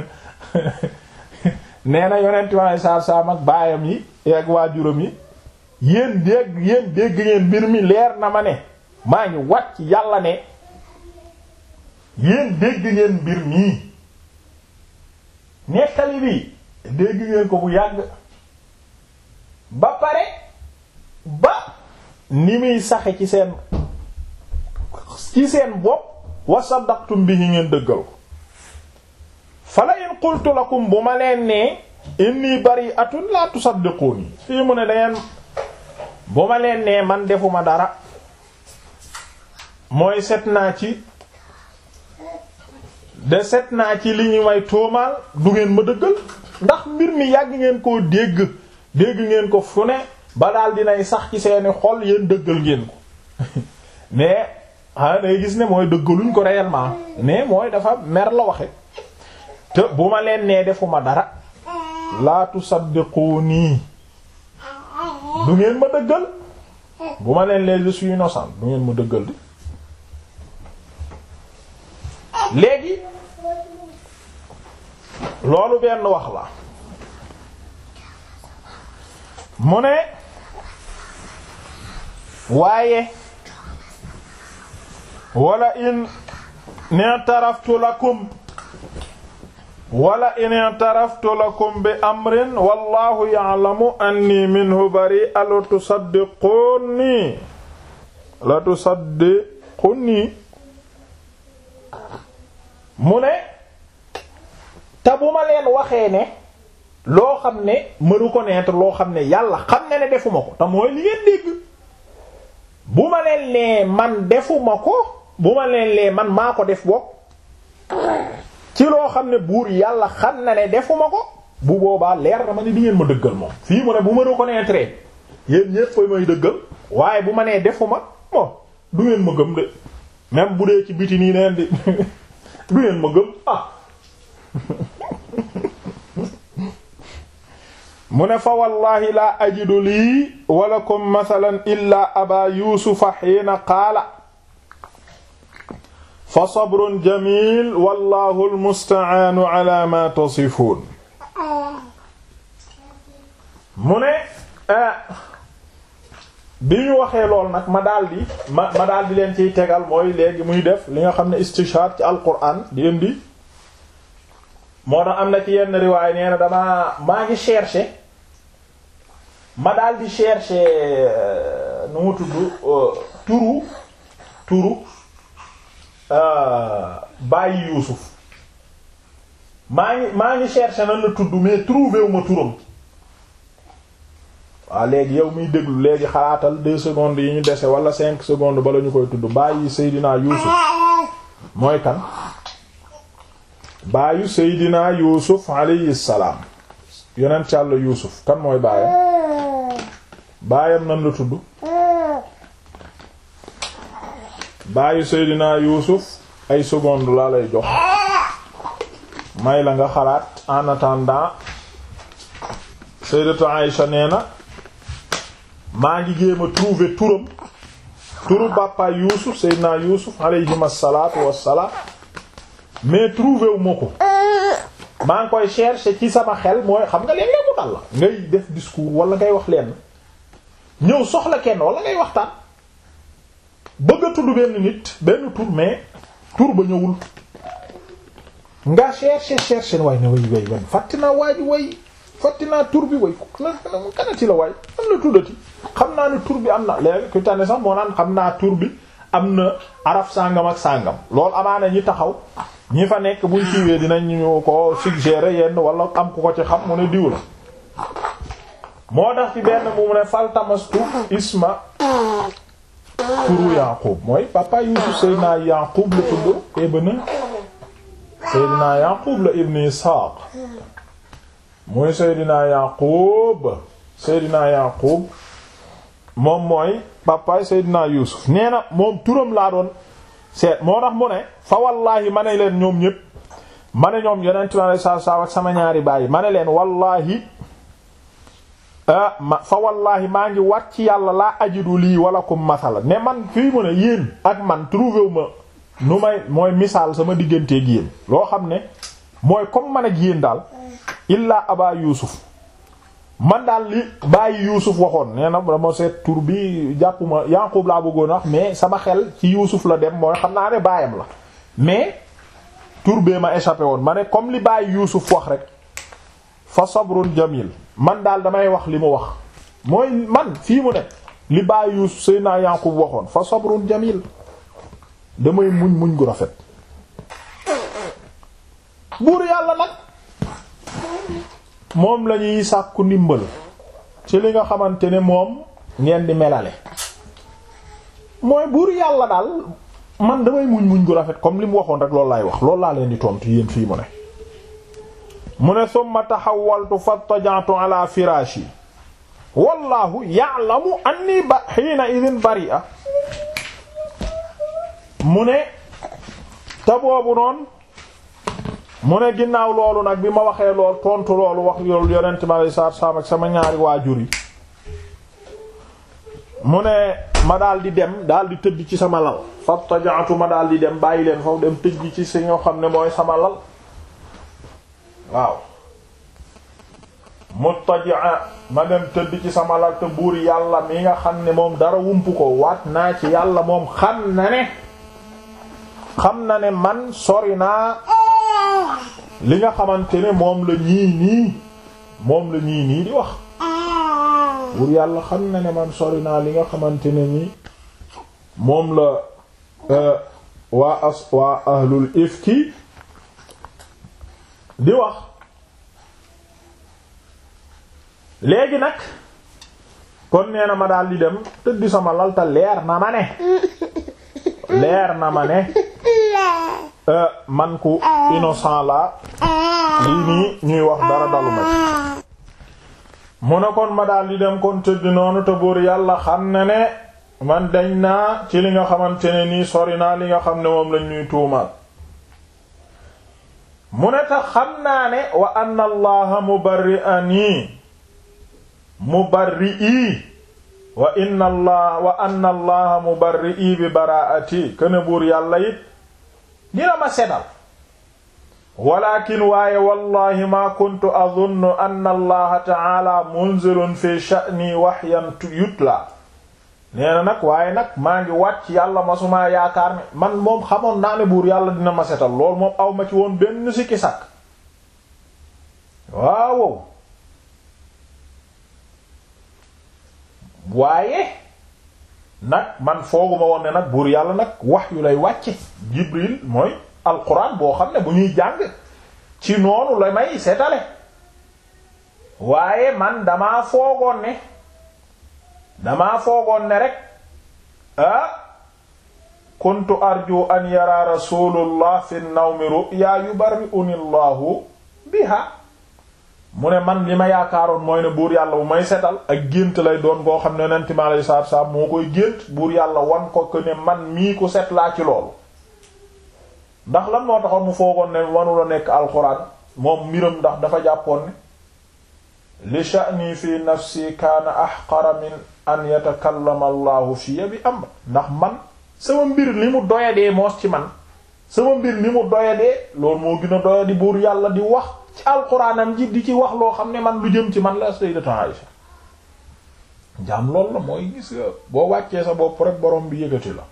Speaker 1: nee na yonent ma saar saam ak baayam yi ak waajuram yi yéen dégg yéen dégg ngeen mbir mi leer na ma ne maa ngi wàcc yàlla ne yéen dégg ngeen mbir mii nettali bi dégg ngeen ko bu yàgg ba pare ba ni muy saxe ci seen ci seen bopp wa saddaqtum bihi ngeen dëggal ko fala in qultu lakum bu ma leen nee inni bari'atun la tusaddiquni fii mu ne dangeen bu ma leen nee man defuma dara mooy set naa ci de set naa ci li ñu may tuumaal du ngeen ma dëggal ndax mbir mi yàgg ngeen koo dégg dégg ngeen ko fu ne ba daal dinay sax ci seeni xol yéen dëggal ngeen ko mais ah day gis ne mooy dëggaluñ ko réellement mais mooy dafa mer la waxe te bu ma leen nee defuma dara laa tusaddiquni du ngeen ma dëggal bu ma leen lee je suis innocent du ngeen ma dëggal di léegi loolu benn wax la mu ne waaye wala in i'taraftu lakum wala in i'taraftu lakum bi amrin wallahu ya'lamu anni minhu bari'a la tusaddiquni la tusaddiquni mu ne te bu ma leen waxee ne loo xam ne ma reconnaître loo xam ne yàlla xam ne ne defuma ko te mooy li ngeen dégg bu ma leen lee man defuma ko bu ma leen lee man maa ko def bopp ci loo xam ne buur yàlla xam na ne defuma ko bu boobaa leer na ma ne di ngeen ma dëggal moom fii mu ne bu ma reconnaître yéen ñépp may dëggal waaye bu ma nee defuma bon du ngeen ma gëm de même bu dee ci biti nii neen di du ngeen ma gëm ah mu ne fa wallahi laa ajidu lii walakum mathalan illa aba yusufa xiina qaala fa sabrun jamil wallahu almustacaanu ala ma tasifuun mu ne bi ñu waxee lool nag ma daldi ma ma daldi leen ciy tegal mooy léegi muy def li nga xam ne istishaad ci alquran di indi moo tax am na ci yenn riwaay nee na damaa maa ngi chercher ma daldi chercher nu mu tudd turu turu bàyyi Yuusuf maa ngi maa ngi chercher nan la tudd mais trouvé wu ma turam waaw léegi yow miy déglu léegi xalaatal deux secondes yi ñu dese wala cinq secondes bala ñu koy tudd bàyyi Seydina Yuusuf mooy kan baayu Seydina Yuusuf alayhi salaam yonent Yàlla Yuusuf kan mooy baayam baayam nan la tudd baayu Seydina Yuusuf ay secondes laa lay jox may la nga xalaat en attendant Sayyidatu Aïsha nee na maa ngi jéem a trouver turam turu bàppaay Yuusuf Seydina Yuusuf alayhim assalaatu wassalaam mais trouver wu ma ko maa ngi koy chercher ci sama xel mooy xam nga léeg-léeg mu dal la ngay def discours wala ngay wax leen ñëw soxla kenn wala ngay waxtaan bëgg a tudd benn nit benn tur mais tur ba ñëwul nga chercher chercher waay ne way way way fàtti naa waa ji way fàtti naa tur bi way kanati la waay am na tuddati xam naa ne tur bi am na léegi ku tànne sax moo naan xam naa tur bi am na araf sàngam ak sàngam loolu amaana ñi taxaw ñi fa nekk buñ ciwee dinañu ko suggérer yenn wala am ku ko ci xam mu ne diw la moo tax ci benn mu ne faltamastu isma turu Yaqub mooy papa Yusuf Seydina Yaqub la tudd ibn Seydina Yaqub la ibn Ishaq mooy Seydina Yaqub Seydina Yaqub moom mooy papaay Seydina Yusuf nee na moom turam laa doon seet moo tax mu ne fa wallaahi ma ne leen ñoom ñépp ma ne ñoom yonent mi alei satu salaam ak sama ñaari bàyyi ma ne leen wallaahi ma fa wallaahi maa ngi wat ci yàlla laa ajidu lii walakum masala ne man fii mu ne yéen ak man trouvé wu ma nu may mooy misaal sama digganteeg yéen loo xam ne mooy comme man ak yéen daal illaa aba Yuusuf man daal li bàyyi Yuusuf waxoon nee na dama seet tur bi jàppuma Yaqub laa bëggoon wax mais sama xel ci Yuusuf la dem mooy xam naa ne baayam la mais tur bee ma échappé woon ma ne comme li bàyyi Yuusuf wax rek fa sabrun jamil man daal damay wax li mu wax mooy man fii mu ne li bàyyi Yuusuf Seydina Yaqub waxoon fa sabrun jamil damay muñ muñ gu rafet buur yàlla nag moom la ñuy sàkku ndimbal ci li nga xamante ne moom ngeen di melale mooy buur yàlla daal man damay muñ muñ gu rafet comme li mu waxoon rek loolu laay wax loolu laa leen di tontu yéen fii mu ne mu ne summa taxawaltu fattaja'tu ala firaashi wallahu ya'lamu anni ba hiina idin bari'a mu ne te boobu noonu mu ne ginnaaw loolu nag bi ma waxee lool tontu loolu wax yoolu yonent ma lay saar saam ak sama ñaari waajur yi mu ne ma daal di dem daal di tëdd ci sama lal fattaja'tu ma daal di dem bàyyi leen foofu dem tëdd ci si ñoo xam ne mooy sama lal waaw muttaji'a ma dem tëdd ci sama lal te buur yàlla mi nga xam ne moom dara wumpu ko waat naa ci yàlla moom xam na ne xam na ne man sori naa li nga xamante ne moom la ñii nii moom la ñii nii di wax buur yàlla xam na ne man sori naa li nga xamante ne nii moom la waa as waa ahlul ifki di wax léegi nag kon nee na ma daal di dem tëdd sama lalta leer na ma ne leer na ma ne man ku innocent la lii nii ñuy wax dara dalu ma ci mu ne kon ma daal di dem kon tëdd noonu te buur yàlla xam ne ne man dañ naa ci li nga xamante ne nii sori naa li nga xam ne moom lañ ñuy tuumaal mu ne tax xam naa ne wa anna allaha mubarri'ani mubarri'i wa inna allah wa anna allaha mubarri'i bi bara'ati këne buur yàlla it dina ma sedal walakin waaye wallahi ma kuntu adunnu anna allaha ta'ala munzilun fi sha'ni wahyan yutla nee na nag waaye nag maa ngi wàcc yàlla masumaa yaakaar ne man moom xamoon naa ne buur yàlla dina ma setal loolu moom aw ma ci woon benn sikki sàkk waaw waaye nag man fooguma woon ne nag buur yàlla nag wax yu lay wàcce jibril mooy alquran boo xam ne bu ñuy jàng ci noonu la may setale waaye man damaa foogoon ne damaa foogoon ne rek ah kuntu arju an yara rasulullah fi nawmi ru'ya yubarri'uni allahu biha mu ne man li ma yaakaaroon mooy ne buur yàlla bu may setal ak gént lay doon boo xam ne yonent mi alayhi salaatu salaam moo koy gént buur yàlla wan ko que ne man mii ku set laa ci loolu ndax lan moo taxoon mu foogoon ne wanula nekk alxuraan moom mbiram ndax dafa jàppoon ne li sha'ni fi nafsi kaana ahqara min an yatakallama allahu fiya bi am ndax man sama mbir ni mu doyadee moos ci man sama mbir ni mu doyadee loolu moo gën a doyadi buur yàlla di wax ci alxuraanam ji di ci wax loo xam ne man lu jëm ci man la sayyidatu Aisha jaam loolu la mooy gis boo wàccee sa bopp rek borom bi yëgati la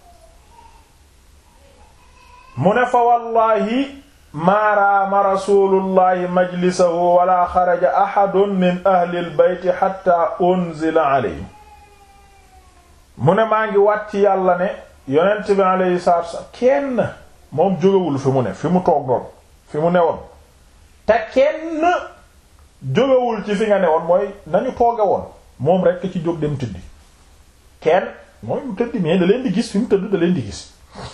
Speaker 1: mu ne fa wallahi maaraama rasulullahi majlisahu wala xaraja ahadun min ahli albayti hatta unzila alayhi mu ne maa ngi wàcc yàlla ne yonent bi alayhi salaatu wasallam kenn moom jógewul fi mu ne fi mu toog doon fi mu newoon te kenn jógewul ci fi nga newoon mooy nañu tooge woon moom rekk ci jóg dem tëddi kenn mooy mu tëddi mais da leen di gis fi mu tëdd da leen di gis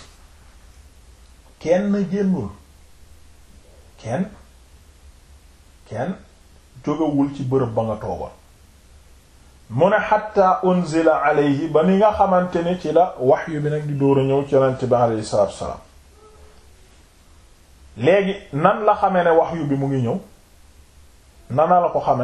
Speaker 1: kenn génnul kenn kenn jógewul ci bërëb ba nga toogoon mu ne xatta unzila alayhi ba ni nga xamante ni ci la wahyu bi nag di dóor a ñëw ci yonent bi alayhi salaatu wassalaam léegi nan la xame ne wahyu bi mu ngi ñëw nana la ko xame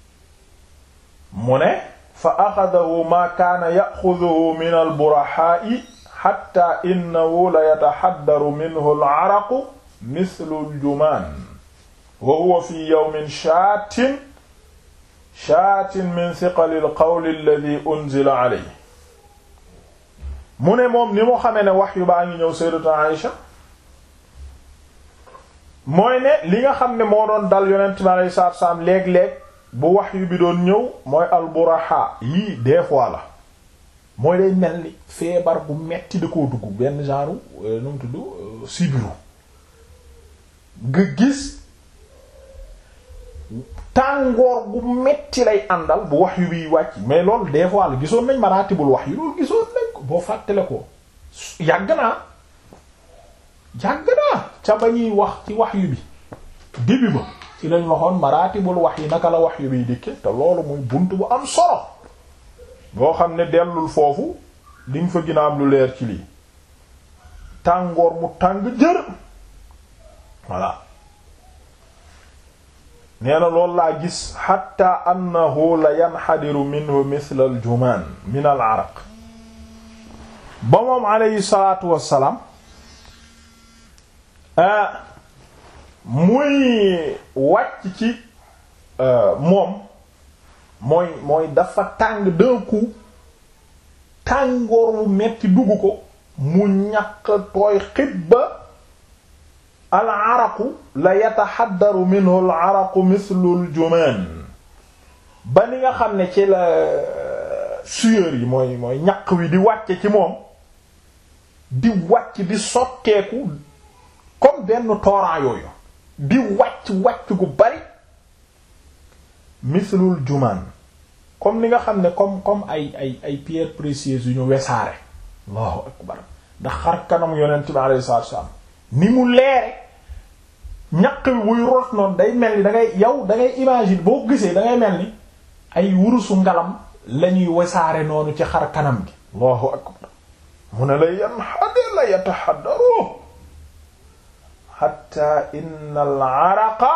Speaker 1: mu ne fa axadahu ma kaana yaxuduhu min alburaxaa'i xatta innahu la yataxaddaru minhu al-araqu mithlu al-jumaan wa huwa fi yawmin shaatin shaatin min thiqali al-qawli alladhi unzila alayhi mu ne moom ni mu xamee ne wahyu baa ngi ñëw sayyidatu Aïsha mooy ne li nga xam ne moo doon dal yonent bi alayhi salaatu salaam léeg-léeg bu wahyu bi doon ñëw mooy alburaha yii des fois la mooy day mel ni feebar bu metti da koo dugg benn genre nu mu tudd sibiru nga gis tàngoor bu metti lay àndal bu wahyu bi wàcc mais loolu des fois la gisoon nañ maratibul wahyu loolu gisoon nañ ko boo fàttale ko yàgg naa yàgg naa ca ba ñuy wax ci wahyu bi début ba ci lañ waxoon maratibul wahyi naka la wahyu biy dikke te loolu muy bunt bu am solo boo xam ne dellul foofu diñ fa gën a am lu leer ci lii tàngoor mu tàng jër voilà nee na loolu laa gis xatta annahu la yanxadiru minhu mithla al jumaan min al araq ba moom aleyhi salaatu wassalaam muy wàcc ci moom mooy mooy dafa tàng d'un coup tàngoor wu metti dugg ko mu ñàkk tooy xit ba al araqu la yataxaddaru minhu al araqu mithlu al jumaan ba ni nga xam ne ci la sueur yi mooy mooy ñaq wi di wàcce ci moom di wàcc di sotteeku comme benn torrent yooyu di wàcc wàcc gu bari mithlul jumaan comme ni nga xam ne comme comme ay ay ay pierres précieuses yu ñu wesaare allahu akbar ndax xar kanam yonent bi alayhi salaatu wasallam ni mu leere ñaq bi buy rot noonu day mel ni da ngay yow da ngay imagine boo gisee da ngay mel ni ay wurusu ngalam lañuy wasaare noonu ci xar kanam gi allahu akbar mu ne la yanxade la yataxaddaru xatta inna al araqa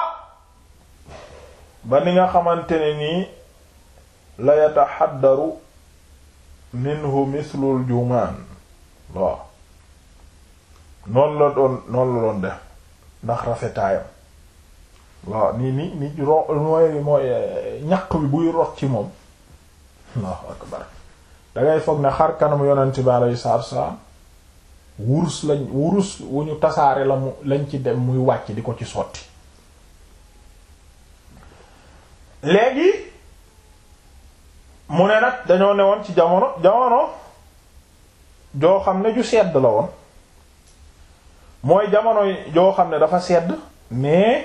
Speaker 1: ba ni nga xamante ne nii la yataxaddaru minhu mislul jumaan waaw noonu la doon noonu la doon def ndax rafetaayam waaw nii ni ni ro mooy mooy ñaq bi buy rot ci moom allahu akbar dangay foog ne xar kanam yonent bi alayhi salaatu wassalaam wurus lañ wurus wu ñu tasaare la mu lañ ci dem muy wàcc di ko ci sotti léegi mu ne nag dañoo newoon ci jamono jamono joo xam ne ju sedd la woon mooy jamono joo xam ne dafa sedd mais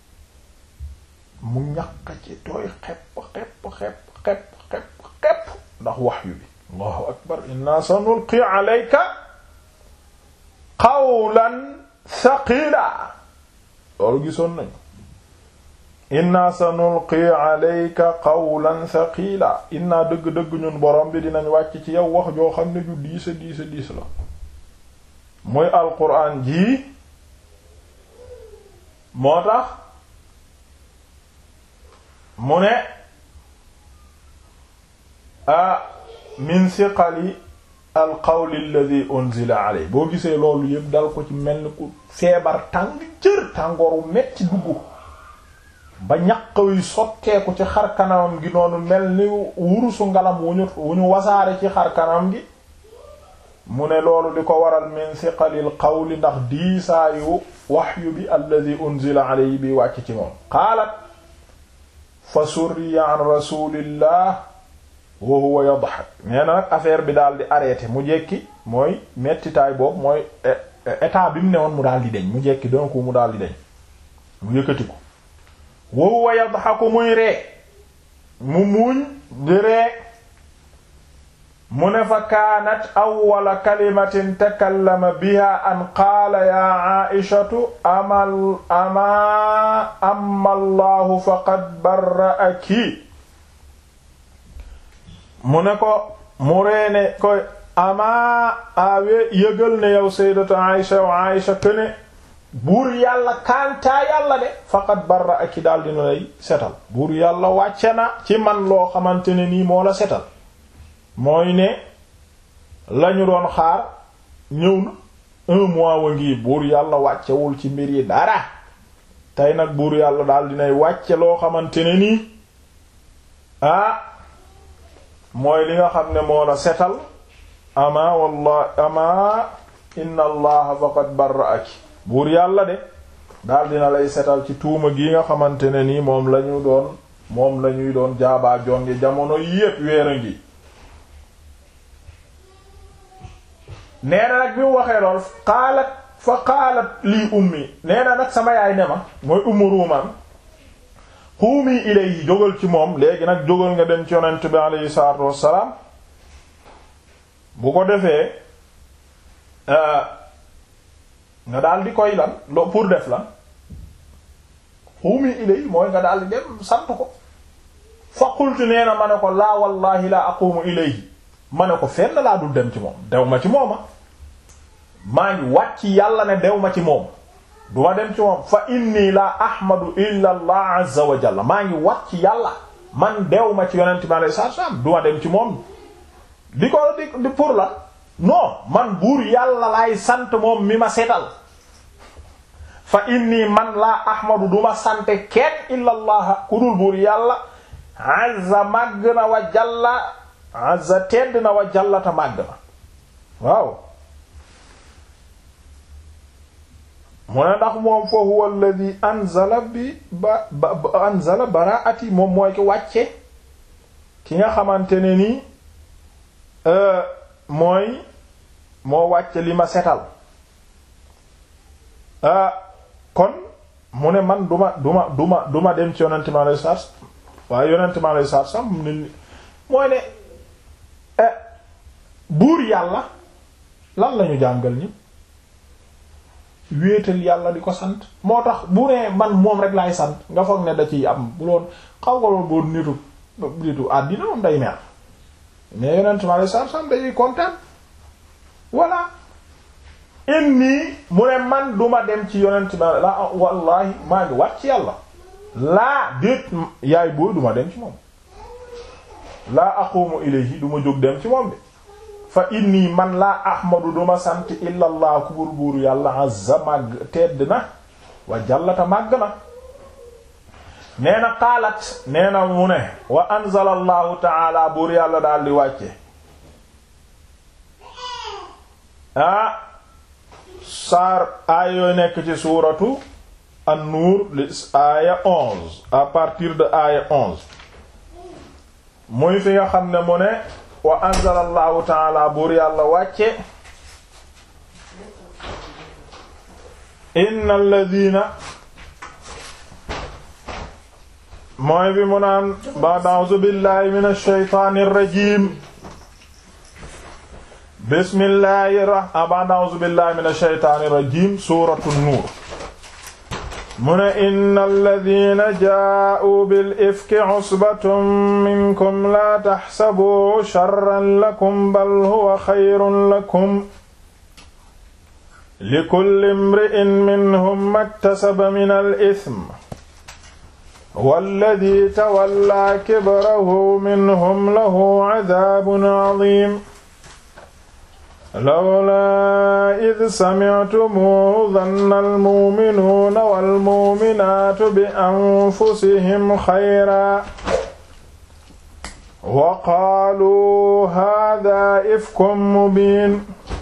Speaker 1: mu ñaq ci tooy xepp xepp xepp xepp xepp xepp ndax wahyu bi allahu akbar inna sanulqi alayka qawlan thaqila loolu gisoon nañu inna sanulqi alayka qawlan thaqila inna dëgg-dëgg ñun borom bi dinañ wàcc ci yow wax joo xam ne ju diisa diisa diis la muy alquran jii moo tax mu ne a min siqali alqawli alladhi unzila alay boo gisee loolu yëpp dal ko ci mel ni ku feebar tàng jër tàngooru metti dugg ba ñaq wi sotteeku ci xar kanamam gi noonu mel ni wurusu ngalam wu ñu wu ñu wasaare ci xar kanam gi mu ne loolu di ko waral min siqalil qawli ndax diisaayu waxyu bi alladhi unzila alayhi bi wàcc ci moom qaalat fa surriya an rasulillah wa huwa yadhak nee na nag affaire bi daal di arrêté mu jekki mooy mettitaay boobu mooy état bi mu newoon mu daal di deñ mu jekki donc mu daal di deñ mu yëkkati ko wa huwa yadhaku muy ree mu muuñ di ree mu ne fa kaanat awwala kalimatin takallama biha an qaala ya aishatu amal ama amma allahu faqad barra'aki mu ne ko mu reene koy ama awe yëgal ne yow sayyidatu aisha wa aisha këne buur yàlla kantaa yàlla de faqad barra'aki daal dina lay setal buur yàlla wàcce na ci man loo xamante ne nii moo la setal mooy ne lañu doon xaar ñëw na un mois wa ngi buur yàlla wàccewul ci mbir yi dara tey nag buur yàlla daal dinay wàcce loo xamante ne nii ah mooy li nga xam ne moo la setal ama wallah ama inna allaha faqad barra'aki buur yàlla de daal dina lay setal ci tuuma gi nga xamante ne nii moom lañu doon moom lañuy doon jaabaa jonge jamono yépp weer a ngi nee na nag bi mu waxee lool qaalat fa qaalat lii ummi nee na nag sama yaay ne ma mooy ummu ruumaan xuumi ilayhi jógal ci moom léegi nag jógal nga dem ci yonent bi aleyhi salaatu wassalaam bu ko defee nga daal di koy lan lo pour def lan xuumi ilayhi mooy nga daal di dem sant ko fa qultu nee na ma ne ko laa wallahi la aqumu ilayhi ma ne ko fenn laa dul dem ci moom dew ma ci mooma maa ngi wàcc yàlla ne dew ma ci moom duma dem ci moom fa inni la ahmadu illa allah azza wa jalla maa ngi wàcc yàlla man dew ma ci yonent bi alayhi salaam duma dem ci moom di ko di di pour la non man buur yàlla laay sant moom mi ma setal fa inni man laa ahmadu duma sante kenn illa allah ku dul buur yàlla azza màgg na wa jalla azza tedd na wa jallata màgg na waaw mu ne ndax moom fa huwa alladhi anzala bi ba ba anzala baraati moom mooy ki wàcce ki nga xamante ne ni mooy moo wàcce li ma setal kon mu ne man duma duma duma duma dem ci yonente mi alayhi salaatu waaye yonente mi alayhi salaatu salaam ne mooy ne buur yàlla lan lañu jàngal ñi wéetal yàlla di ko sant moo tax bu nee man moom rek laay sant nga foog ne da ciy am bu loon xaw nga loon boo nitu nitu àddina moom day mer mais yonent mi alei satu salaam day kontaan voilà inni mu ne man duma dem ci yonent mi la wallahi maa ngi wat ci yàlla laa déet yaay booy duma dem ci moom laa aqumu ilayhi duma jóg dem ci moom bi fa inni man laa ahmadu duma sant illa allah ku buur buuru yàlla azza màgg tedd na wa jallata màgg na nee na qaalat nee na mu ne wa anzala allahu taala buur yàlla daal di wàcce ah saar aaya yooy nekk ci suuratu an-nuur li aaya onze à partir de aaya onze muy fi nga xam ne mu ne wa anzala allahu taala buur yàlla wàcce inna alladina mooy bi mu naan ba'd a'uuzu billahi min ash-shaytaani ar-rajiim bismillahi rahmaan ba'd a'uuzu billahi min ash-shaytaani ar-rajiim suuratu nuur mu ne inna alladina jaa'uu bil ifki usbatun minkum laa taxsabuu sharran lakum bal huwa xayrun lakum likulli imri'in minhum maktasaba minal ism walladi tawallaa kibrahu minhum lahu cadaabun cadiim lawlaa id samictumuuhu danna almuuminuuna walmuuminaatu bi anfusihim xayraa wa qaaluu haadaa ifkum mubiin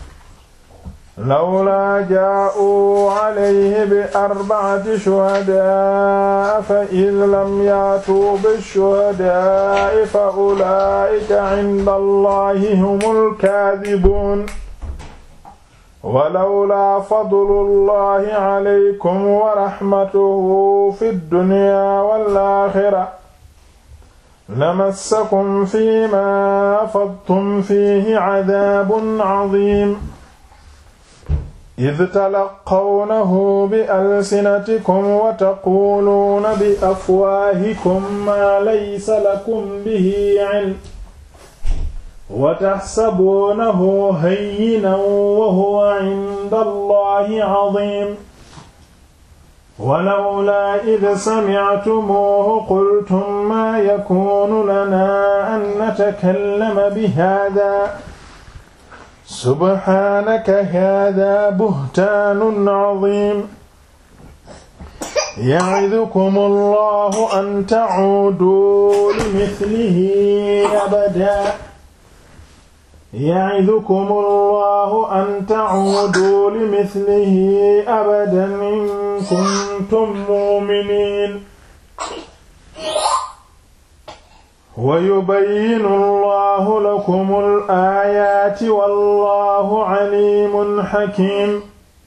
Speaker 1: lawlaa jaa'uu calayhi bi arbacati shuhadaa'a fa id lam yaatuu bishuhadaa'i fa ulaa'ika cinda allahi humul kaadibuun walawlaa fadlullahi calaykum wa raxmatuhu fi ddunyaa wal aaxira lamassakum fiimaa afadtum fiihi cadaabun cadiim id talaqawnahu bi alsinatikum wa taquuluuna bi afwaahikum maa laysa lakum bihi cilm wa taxsabuunahu hayyinan wa huwa cinda allahi cadiim walawlaa id samictumuuhu qultum maa yakuunu lanaa an natakallama bihaadaa subhaanaka haadaa buhtaanun caziim yacidukum allahu an tacuuduu limithlihi abadaa yacidukum allahu an tacuuduu limithlihi abadan in kuntum mu'miniin wa yubayyinu allahu lakum al-aayaati wallahu caliimun xakiim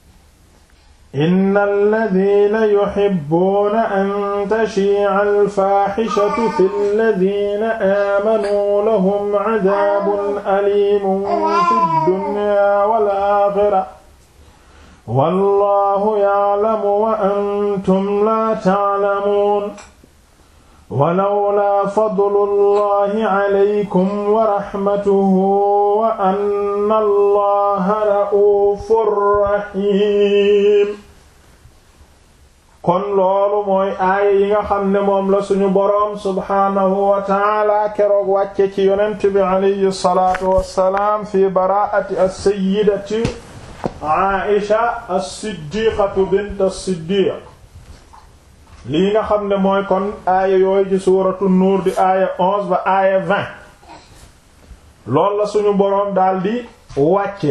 Speaker 1: inna alladhiina yuhibbuuna an tashii'a al-faaxishatu fi alladhiina aamanuu lahum cadaabun aliimun fi ddunyaa wal aaxira wallahu ya'lamu wa antum laa ta'lamuun walawlaa fadlullahi alaykum wa rahmatuhu wa anna allaha ra'uufur rahiim kon loolu mooy aaya yi nga xam ne moom la suñu boroom subhaanahu wa taala keroog wàcce ci yonent bi alayhi salaatu wassalaam fi baraa'ati as-sayyidati Aisha as-siddiqatu bint as-siddiq lii nga xam ne mooy kon aaya yooyu ci suuratu nuur di aaya onze ba aaya vingt loolu la suñu boroom daldi wàcce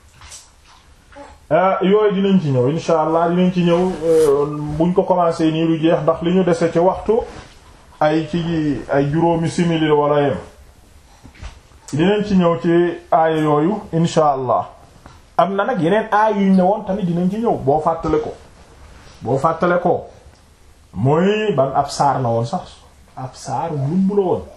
Speaker 1: yooyu dinañ ci ñëw insha allah dinañ ci ñëw buñ ko commencé nii lu jeex ndax li ñu dese ci waxtu ay ci ay juróomi simili wala yem dinañ ci ñëw ci aaya yooyu insha allah am na nag yeneen aaya yuñ ne woon tamit dinañ ci ñëw boo fàttale ko boo fàttale ko mooy ban ab saar la woon sax ab saar lumb la woon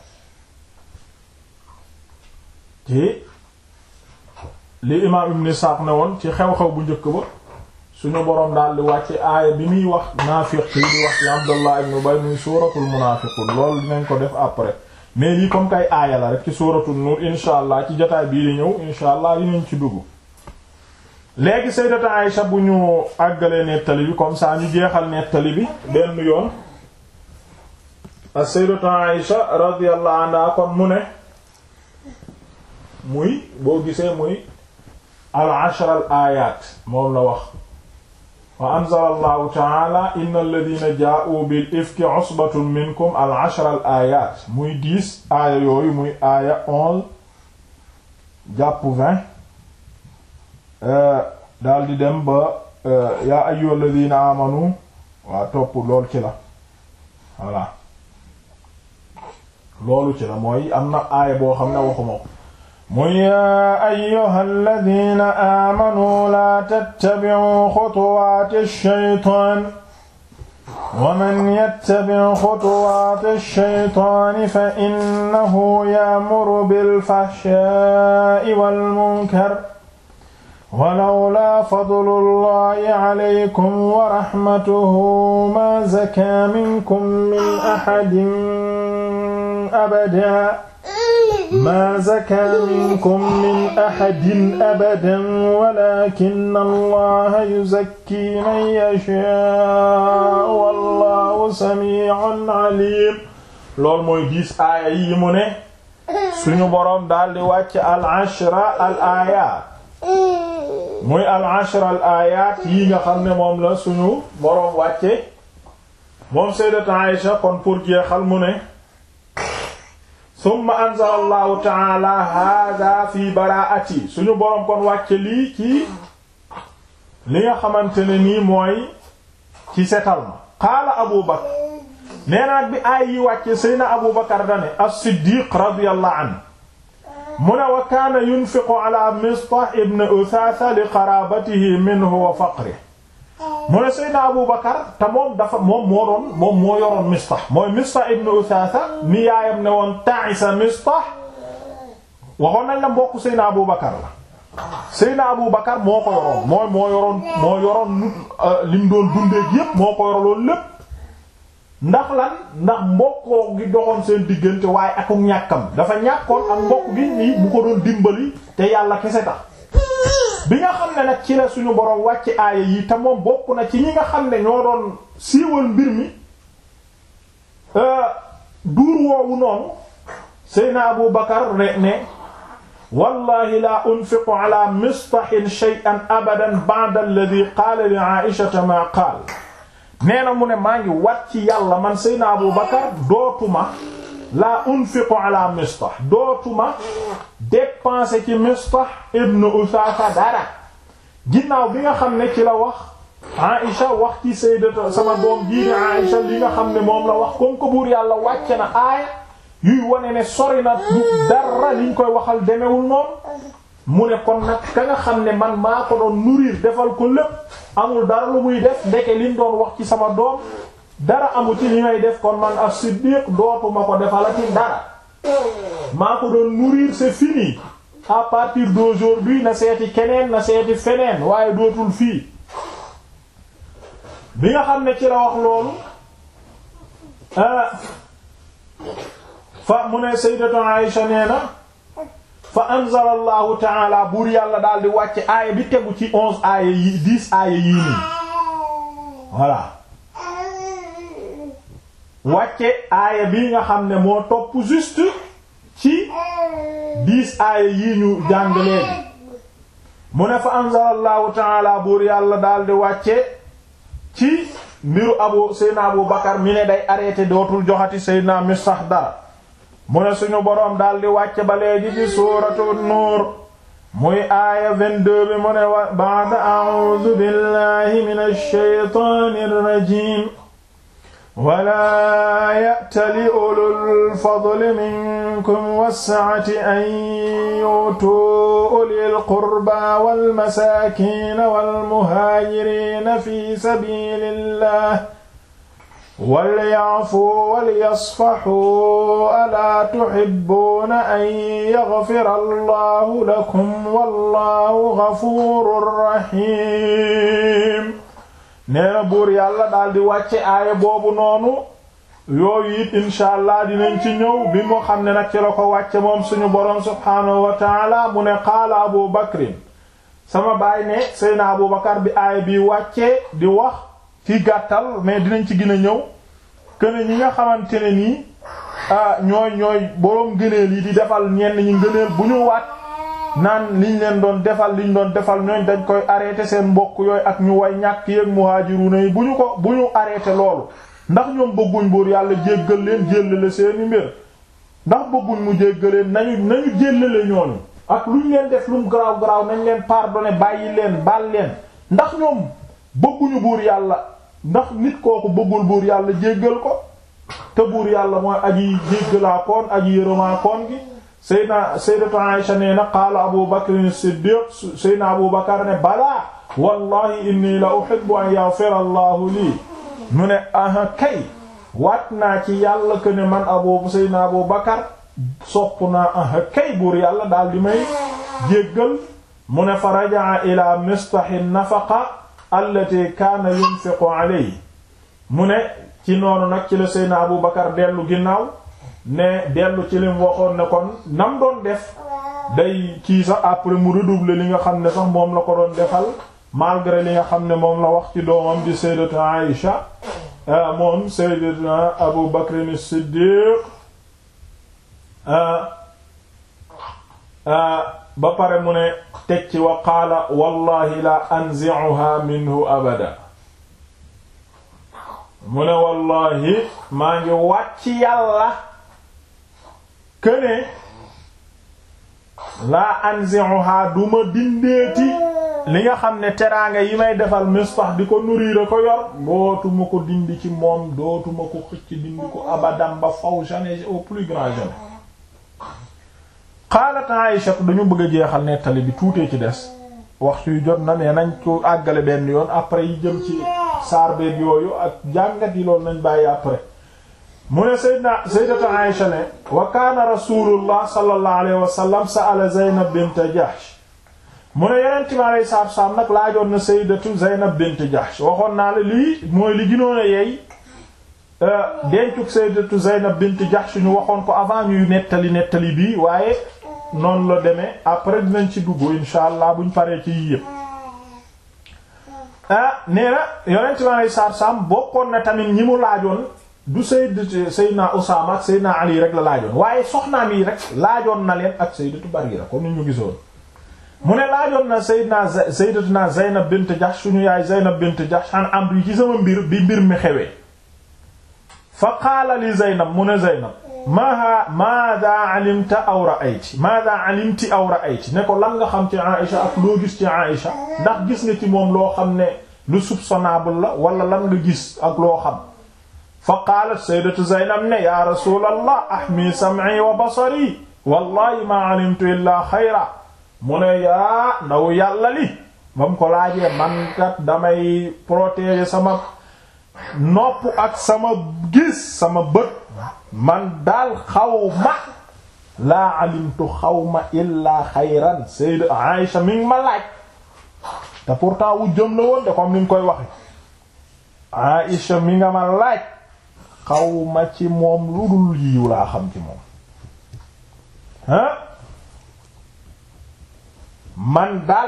Speaker 1: ci li imaam ibn Isaaq ne woon ci xew-xew bu njëkk ba suñu boroom daal di wàcce aaya bi muy wax naafiq yi di wax ci Abdullah ibn Ubay muy suuratul munaafiqun loolu dinañ ko def après mais lii comme kay aaya la rek ci suuratul nuur insha allah ci jotaay bii di ñëw insha allah dinañ ci dugg léegi sayyidatu Aïsha bu ñu àggalee nettali bi comme ça ñu jeexal nettali bi benn yoon as-sayyidatu Aïsha radiyallahu anha kon mu ne muy boo gisee muy al ashra al ayat moom la wax wa anzala allahu taala inna alladina jaa'u bil ifki usbatun minkum al ashra al ayat muy dix aaya yooyu muy aaya onze jàpp vingt daal di dem ba yaa ayyuhal ladina amanu waa topp lool ci la voilà loolu ci la mooy am na aaya boo xam ne waxuma ko muy yaa ayyuhal ladina amanu la tattabi'u xutuwaati shaytaan wa man yattabi' xutuwaati shaytaani fa innahu ya'muru bil fahshaa'i wal munkar walawlaa fadlullahi alaykum wa rahmatuhu maa zakaa minkum min ahadin abadan maa zakaa minkum min ahadin abadan walaakinna allaha yuzakkii man yashaa'u wallaahu samii'un aliim loolu mooy diis aaya yi mu ne suñu boroom daldi wàcc al ashra al aayaat muy al ashra al ayat yi nga xam ne moom la suñu boroom wàcce moom sayyidat Aïsha kon pour jeexal mu ne summa anzala allahu taala hada fi baraati suñu boroom kon wàcce lii ci li nga xamante ne nii mooy ci setal ma qaala Abu Bakr nee naat bi aay yi wàcce sayna Abu Bakr dane as-Siddiq radiyallahu anhu mu ne wa kaana yunfiqu ala Mistah ibn Uthatha li qarabatihi minhu wa faqrihi mu ne Seydina Abu Bakar te moom dafa moom moo doon moom moo yoroon Mistah mooy Mistah ibn Uthatha ni yaayam ne woon ta'isa Mistah waxoon nañ la mbokk Seydina Abu Bakar la Seydina Abu Bakar moo ko yoroon mooy moo yoroon moo yoroon lim doon dundeek yépp moo ko yoroloon lépp ndax lan ndax mbokkoo gi doxoon seen diggante waaye ak ñàkkam dafa ñàkkoon ak mbokk gi nii bu ko doon dimbali te yàlla kese tax bi nga xam ne nag ci la suñu borom wàcc aaya yi te moom bokk na ci ñi nga xam ne ñoo doon siiwal mbir mi duur woowu noonu Seydina Abu Bakar ne ne wallahi la unfiqu ala mistahin shay'an abadan ba'da alladhi qaala li Aisha ma qaala nee na mu ne maa ngi wat ci yàlla man Seydina Abu Bakar dootuma la unfiqu ala Mistah dootuma dépenser ci Mistah ibn Usasa dara ginnaaw bi nga xam ne ci la wax Aïcha wax ci sayyidatu sama doom jii di Aïcha li nga xam ne moom la wax comme ko buur yàlla wàcce na aaya yuy wane ne sori na du dara liñ koy waxal demewul noonu mu ne kon nag ka nga xam ne man maa ko doon nourrir defal ko lépp amul dara lu muy def ndeke liñ doon wax ci sama doom dara amu ci li may def kon man as-Siddiq dootuma ko defalati dara maa ko doon nourrir c'est fini à partir d'aujourd'hui na seeti keneen na seeti feneen waaye dootul fii bi nga xam ne ci la wax loolu fa mu ne sayyidatu Aïsha nee na fa anzala allahu taala buur yàlla daal di wàcce aaya bi tegu ci onze aaya yi dix aaya yii nii voilà wàcce aaya bi nga xam ne moo topp juste ci dix aaya yii ñu jàng léegi mu ne fa anzala allahu taala buur yàlla daal di wàcce ci mbiru abu seydna abu bakar mi ne day arrêté dootul joxati seydna Mistah dara mu ne suñu boroom daal di wàcce ba léegi ci suuratu nuur muy aaya 22 bi mu ne wa ba'da a'uudu billahi minash shaytaanir rajiim walaa ya'tali ulul fadli minkum was-sa'ati an yu'tuu ulil qurbaa wal masaakiina wal muhaajiriina fi sabiilillah walya'fu walyasfahu alaa tuhibbuuna an yaghfira allahu lakum wallahu ghafuurun rahiim nee na buur yàlla daldi wàcce aaya boobu noonu yooyu it insha allah dinañ ci ñëw bi moo xam ne nag ci la ko wàcce moom suñu boroom subhaanahu wa taala mu ne qaala abu bakrin sama baay ne seyna abu bakar bi aaya bi wàccee di wax ci gàttal mais dinañ ci gën a ñëw këne ñi nga xamante ne nii ñooy ñooy boroom gëneel yi di defal ñenn ñi ngëneel bu ñu waat naan liñ leen doon defal liñ doon defal ñooñ dañ koy arrêté seen mbokk yooyu ak ñu way ñàkk yéeg muhajiruna yi bu ñu ko bu ñu arrêté loolu ndax ñoom bëgguñ buur yàlla jéggal leen jéllale seeni mbir ndax bëgguñ mu jéggaleen nañu nañu jéllale ñooñu ak luñ leen def lu mu garaaw garaaw nañ leen pardonné bàyyi leen baal leen ndax ñoom bëgguñu buur yàlla ndax nit kooku bëggul buur yàlla jéggal ko te buur yàlla mooy aji jéggalaa koon aji yërëmaa koon gi Seydina Sayyidatu Aisha nee na qaala Abu Bakr as-Siddiq Seydina Abu Bakar ne balaa wallahi inni la uhibbu an yaghfira Allahu lii mu ne aha kay waat naa ci yàlla que ne man abu Seydina Abu Bakar sopp naa aha kay buur yàlla daal di may jéggal mu ne fa raja'a ila mistahi nafaqa allati kaana yunfiqu alayhi mu ne ci noonu nag ci la Seydina Abu Bakar dellu ginnaaw ne dellu ci lim waxoon ne kon nam doon def day kii sax après mu redoubler li nga xam ne sax moom la ko doon defal malgré li nga xam ne moom la wax ci doomam di Sayyidatu Aïsha moom Sayyidina Abu Bakr as-Siddiq ba pare mu ne teg ci wa qaala wallahi la anzi'uha minhu abada mu ne wallahi maa ngi wàcc yàlla këne laa anzi'uha duma dindeeti li nga xam ne teraanga yi may defal Mistah di ko nourrir ko yor dootuma ko dindi ci moom dootuma ko xëcc dindi ko abadan ba faw jamais au plus grand jamais xaalat Aïsha dañu bëgg a jeexal nettali bi tuutee ci des waxtu yu jot na ne nañ ko àggale benn yoon après yi jëm ci saar beeg yooyu ak jàngat yi loolu nañ bàyyi après mu ne sayyidna sayyidatu Aïsha ne wa kaana rasulullah sallallahu alayhi wa sallam sa'ala Zaynab bint Jahsh mu ne yeneen ci ma lay saab saab nag laajoon na sayyidatu Zaynab bint Jahsh waxoon naa la lii mooy li gënoon a yeey dencuk sayyidatu Zaynab bint Jahsh ñu waxoon ko avant ñuy nettali nettali bii waaye noonu la demee après dinañ ci dugg insha allah buñ paree ci yii yëpp ah nee na yonent bi alei saatu salaam bokkoon na tamit ñi mu laajoon du sayyid sayyidina Usaama ak sayyidina Ali rek la laajoon waaye soxnaam yi rek laajoon na leen ak sayyidatu Barira comme ni ñu gisoon mu ne laajoon na sayyidina sayyidatuna Zaynab bint Jahsh suñu yaay Zaynab bint Jahsh an amr yi ci sama mbir bi mbir mi xewee fa qaala li Zaynab mu ne Zaynab maa maada alimta aw ra'ayti maada alimti aw ra'ayti ne ko lan nga xam ci Aïcha ak loo gis ci Aïcha ndax gis nga ci moom loo xam ne lu soupçonnable la wala lan nga gis ak loo xam fa qaalat sayyidatu Zaynab ne ya rasulallah ahmi sam'i wa basari wallahi ma alimtu illa xayra mu ne yaa ndaw yàlla li ba mu ko laajee man kat damay protéger sama nopp ak sama gis sama bët man daal xaw ma laa alimtu xaw ma illaa xayran sayyidat Aïsha mi ngi ma laaj te pourtant wu jëm la woon de comme ni nga koy waxe Aïsha mi nga ma laaj xaw ma ci moom lu dul yiw laa xam ci moom ah man daal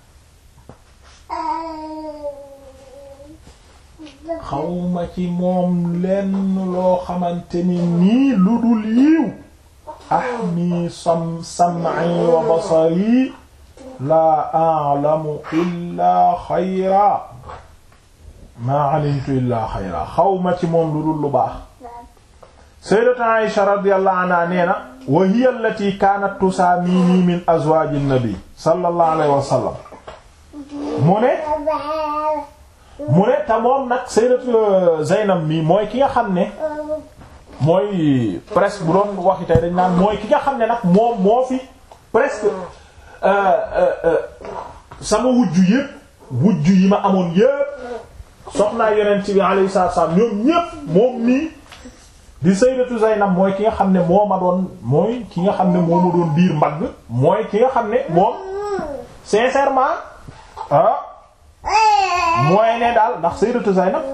Speaker 1: xawma ci moom lenn loo xamante ni nii lu dul yiw ahmi sam sam'i wa basari laa a'lamu illaa xayra maa alimtu illaa xayra xawma ci moom lu dul lu baax sayyidatu Aisha radiyallahu anha nee na wa hiya allati kaanat tusaamini min azwaaji nabi sallallahu alayhi wa sallam mu ne mu ne te moom nag sayyidatu Zaynab mi mooy ki nga xam ne mooy presque bu doon waxi tey dañ naan mooy ki nga xam ne nag moom moo fi presque sama wujju yépp wujju yi ma amoon yépp soxnaa yonent bi alayhi salaatu wasallam ñoom ñépp moom nii di sayyidatu Zaynab mooy ki nga xam ne moo ma doon mooy ki nga xam ne moo ma doon diir mbagg mooy ki nga xam ne moom sincèrement ah mooy ne daal ndax sayyidatu Zaynab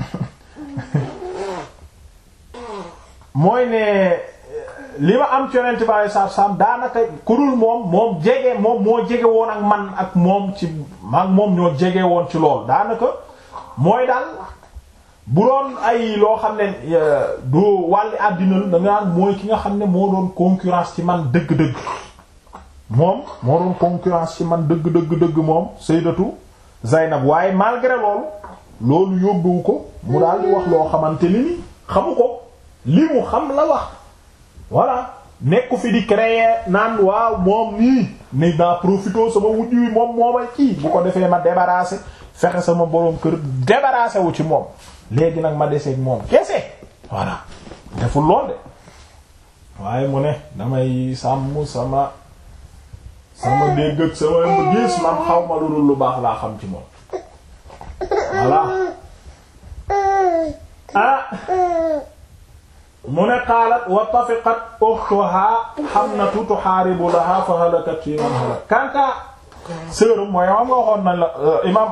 Speaker 1: mooy ne li ma am ci yonent bi alayhi salaatu wasallam daanaka ku dul moom moom jege moom moo jege woon ak man ak moom ci maag moom ñoo jege woon ci lool daanaka mooy daal bu doon ay loo xam ne doo wàlli àddina da nga naan mooy ki nga xam ne moo doon concurrence ci man dëgg-dëgg moom moo doon concurrence ci man dëgg dëgg dëgg moom sayyidatu Zaynab waaye malgré loolu loolu yóbbuwu ko mu daal di wax loo xamante ni ni xamu ko li mu xam la wax voilà nekku fi di créer naan waaw moom nii ni daa profité sama wujj wi moom moomay kii bu ko defee ma débarrasser fexe sama boroom kër débarrasser wu ci moom léegi nag ma deseeg moom kese voilà deful lool de waaye mu ne damay sàmm sama sama dégg ak sama gis man xaw ma lu dul lu baax laa xam ci moom voilà ah mu ne qaalat wa tafiqat ukhtuha Hamnatu tuhaaribu laha fa halakat fi man halak kanta sœuram mooy am nga waxoon nañ la imam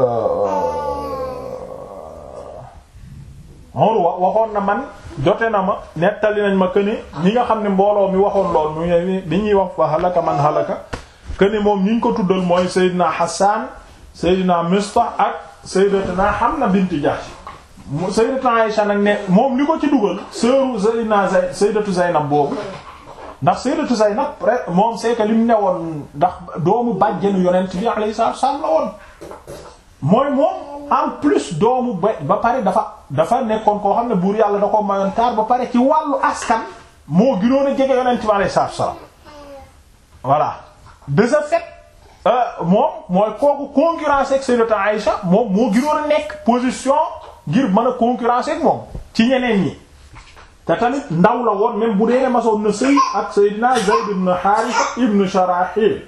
Speaker 1: Urwa waxoon na man jote na ma nettali nañ ma këni ñi nga xam ne mbooloo mi waxoon lool mu bi ñuy wax fa halaka man halaka këni moom ñi ñu ko tuddal mooy Seydina Hassan Seydina Mistah ak Sayyidatuna Hamna bint Jahsh Sayyidatuna Aisha nag ne moom li ko ci dugal sœuru Seydina Zay Sayyidatu Zaynab boobu ndax Sayyidatu Zaynab moom c'est que li mu newoon ndax doomu bàjjenu yonent bi alayhi salaatu wasallam la woon mooy moom en plus doomu ba ba pare dafa dafa nekkoon koo xam ne buur yàlla da ko mayoon taar ba pare ci wàllu askan moo gënoon a jege yonent bi alayhi salaatu wasallam voilà de ce fait moom mooy kooku concurrence ak Sayyidatu Aïcha moom moo gënoon a nekk position ngir mën a concurrence ak moom ci ñeneen ñi te tamit ndaw la woon même bu dee masoon na sëy ak Seydina Zayd ibn Haarisa ibn Sharahil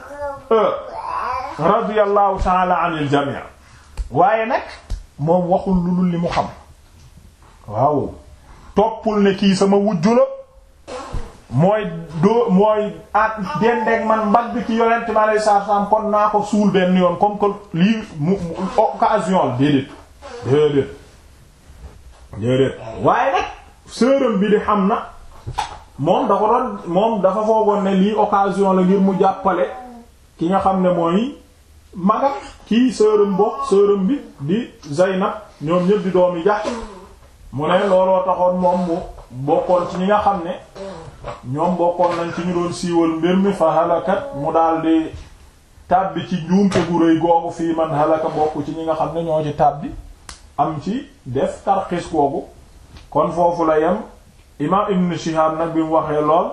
Speaker 1: radiyallahu ta'ala anil jami' waaye nag moom waxul lu dul li mu xam waaw toppul ne kii sama wujju la mooy doo mooy at dendeeg man mbagg ci yonent ma lay saar saam kon naa ko suul benn yoon comme que lii mu occasion la déedéet déedéet déedéet waaye nag sërëm bi di xam na moom da ko doon moom dafa foogoon ne lii occasion la ngir mu jàppale ki nga xam ne mooy magam kii sërëm bokk sërëm bi di Zaynab ñoom ñëpp di doomi Jahsh mu ne looloo taxoon moom mu bokkoon ci ñi nga xam ne ñoom bokkoon nañ ci ñu doon siiwal mbir mi fa halakat mu daldi tàbbi ci njuumte gu rëy googu fii man halaka bokk ci ñi nga xam ne ñoo ci tàbbi am ci def tarxis googu kon foofu la yem imaam ibn Shihab nag bi mu waxee lool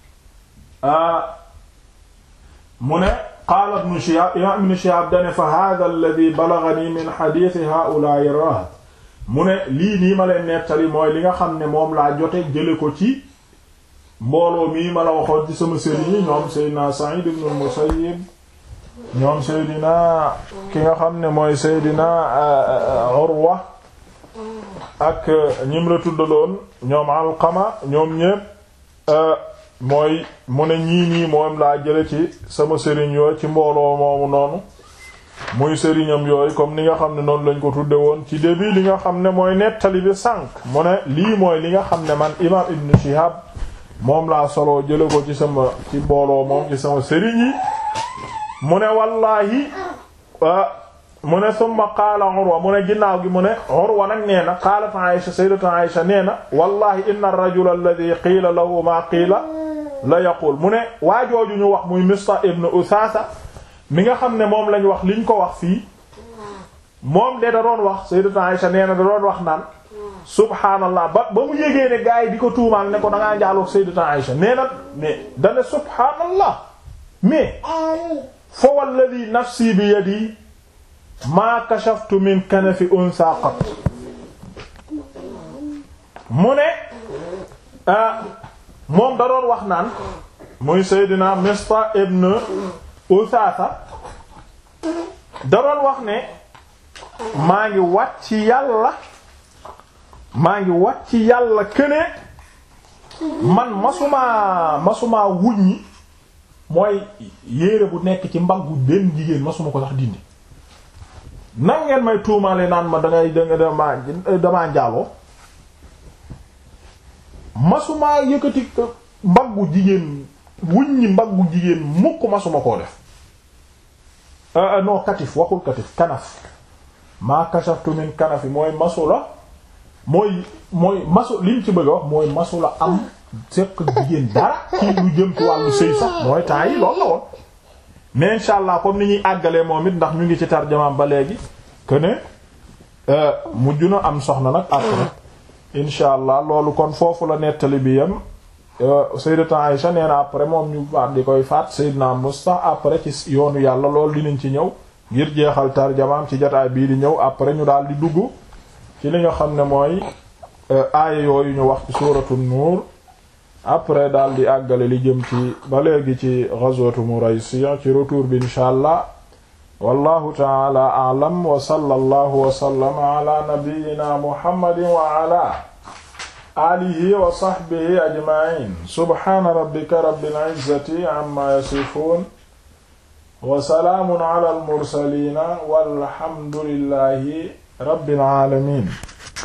Speaker 1: mu ne qaala ibn Shihab imaam ibn Shihab dane fa hadha alladhi balaghani min hadith ha'ula'i ar-rahat mu ne lii nii ma leen nettali mooy li nga xam ne moom laa jote jële ko ci mbooloo mii ma la waxoon ci sama sëriñ yi ñoom Seydina Sa'id ibn al-Musayyib ñoom Seydina ki nga xam ne mooy Seydina Urwa ak ñim la tuddaloon ñoom Alqama ñoom ñépp mooy mu ne ñii nii moom laa jële ci sama sëriñ yooyu ci mbooloo moomu noonu muy sëriñam yooyu comme ni nga xam ne noonu lañ ko tudde woon ci début li nga xam ne mooy nettali bi sànq mu ne lii mooy li nga xam ne man imaam Ibn Shihab moom laa soloo jële ko ci sama ci mbooloo moom ci sama sëriñ yi mu ne wallaahi mu ne summa qaala Urwa mu ne ginnaaw gi mu ne Urwa nag nee na qaalat Aïsha sayyidatu Aïsha nee na wallahi inna ar-rajula alladhi qiila lahu maa qiila la yaqul mu ne waajooju ñu wax muy Mistah ibn Uthatha mi nga xam ne moom lañ wax liñ ko wax fii moom de da doon wax sayyidatu Aïsha nee na da doon wax naan subhaanallah ba ba mu yégee ne gaa yi di ko tuumaal ne ko da ngaa njaaloo sayyidatu Aïsha nee na mais dane subhaanallah mais fa walladhi nafsi bi yadi maa kashaftu min kanafi unsa qat mu ne moom da doon wax naan muy Seydina Mista ibn Usasa da doon wax ne maa ngi wat ci yàlla maa ngi wat ci yàlla këne man masumaa masumaa wuññi mooy yére bu nekk ci mbaggu benn jigéen masuma ko sax dindi nan ngeen may tuumaale naan ma dangay danga dama damaa njaaloo masumaa yëkkati mbaggu jigéen wuññi mbaggu jigéen mukk masuma koo def non katif waxul katif kanaf maa kashaftu min kanafi mooy masula mooy mooy masu liñ ci bëgg a wax mooy masula am seq jigéen dara ci lu jëm ci wàllu sëy sax mooy temps yi loolu la woon mais insha allah comme ni ñuy àggalee moom it ndax ñu ngi ci tarjamaam ba léegi que ne mujj na am soxna nag après insha allah loolu kon foofu la nettali bi yam Sayyidatu Aïsha nee na après moom ñu faat di koy faat Sayyidna Musta après ci yoonu yàlla loolu dinañ ci ñëw ngir jeexal tarjamaam ci jotaay bii di ñëw après ñu daal di dugg ci li nga xam ne mooy aaya yooyu ñu wax ci suuratu nuur après daal di àggale li jëm ci ba léegi ci ghazwatu Muraysiya ci retour bi insha allah wallahu ta'ala a'lam wa sallallahu wa sallama ala nabiyyina muhammadin wa ala alihi wa sahbihi ajma'in subhana rabbika rabbil izzati amma yasifun wa salaamun ala al mursalin walhamdulillahi rabbil alamin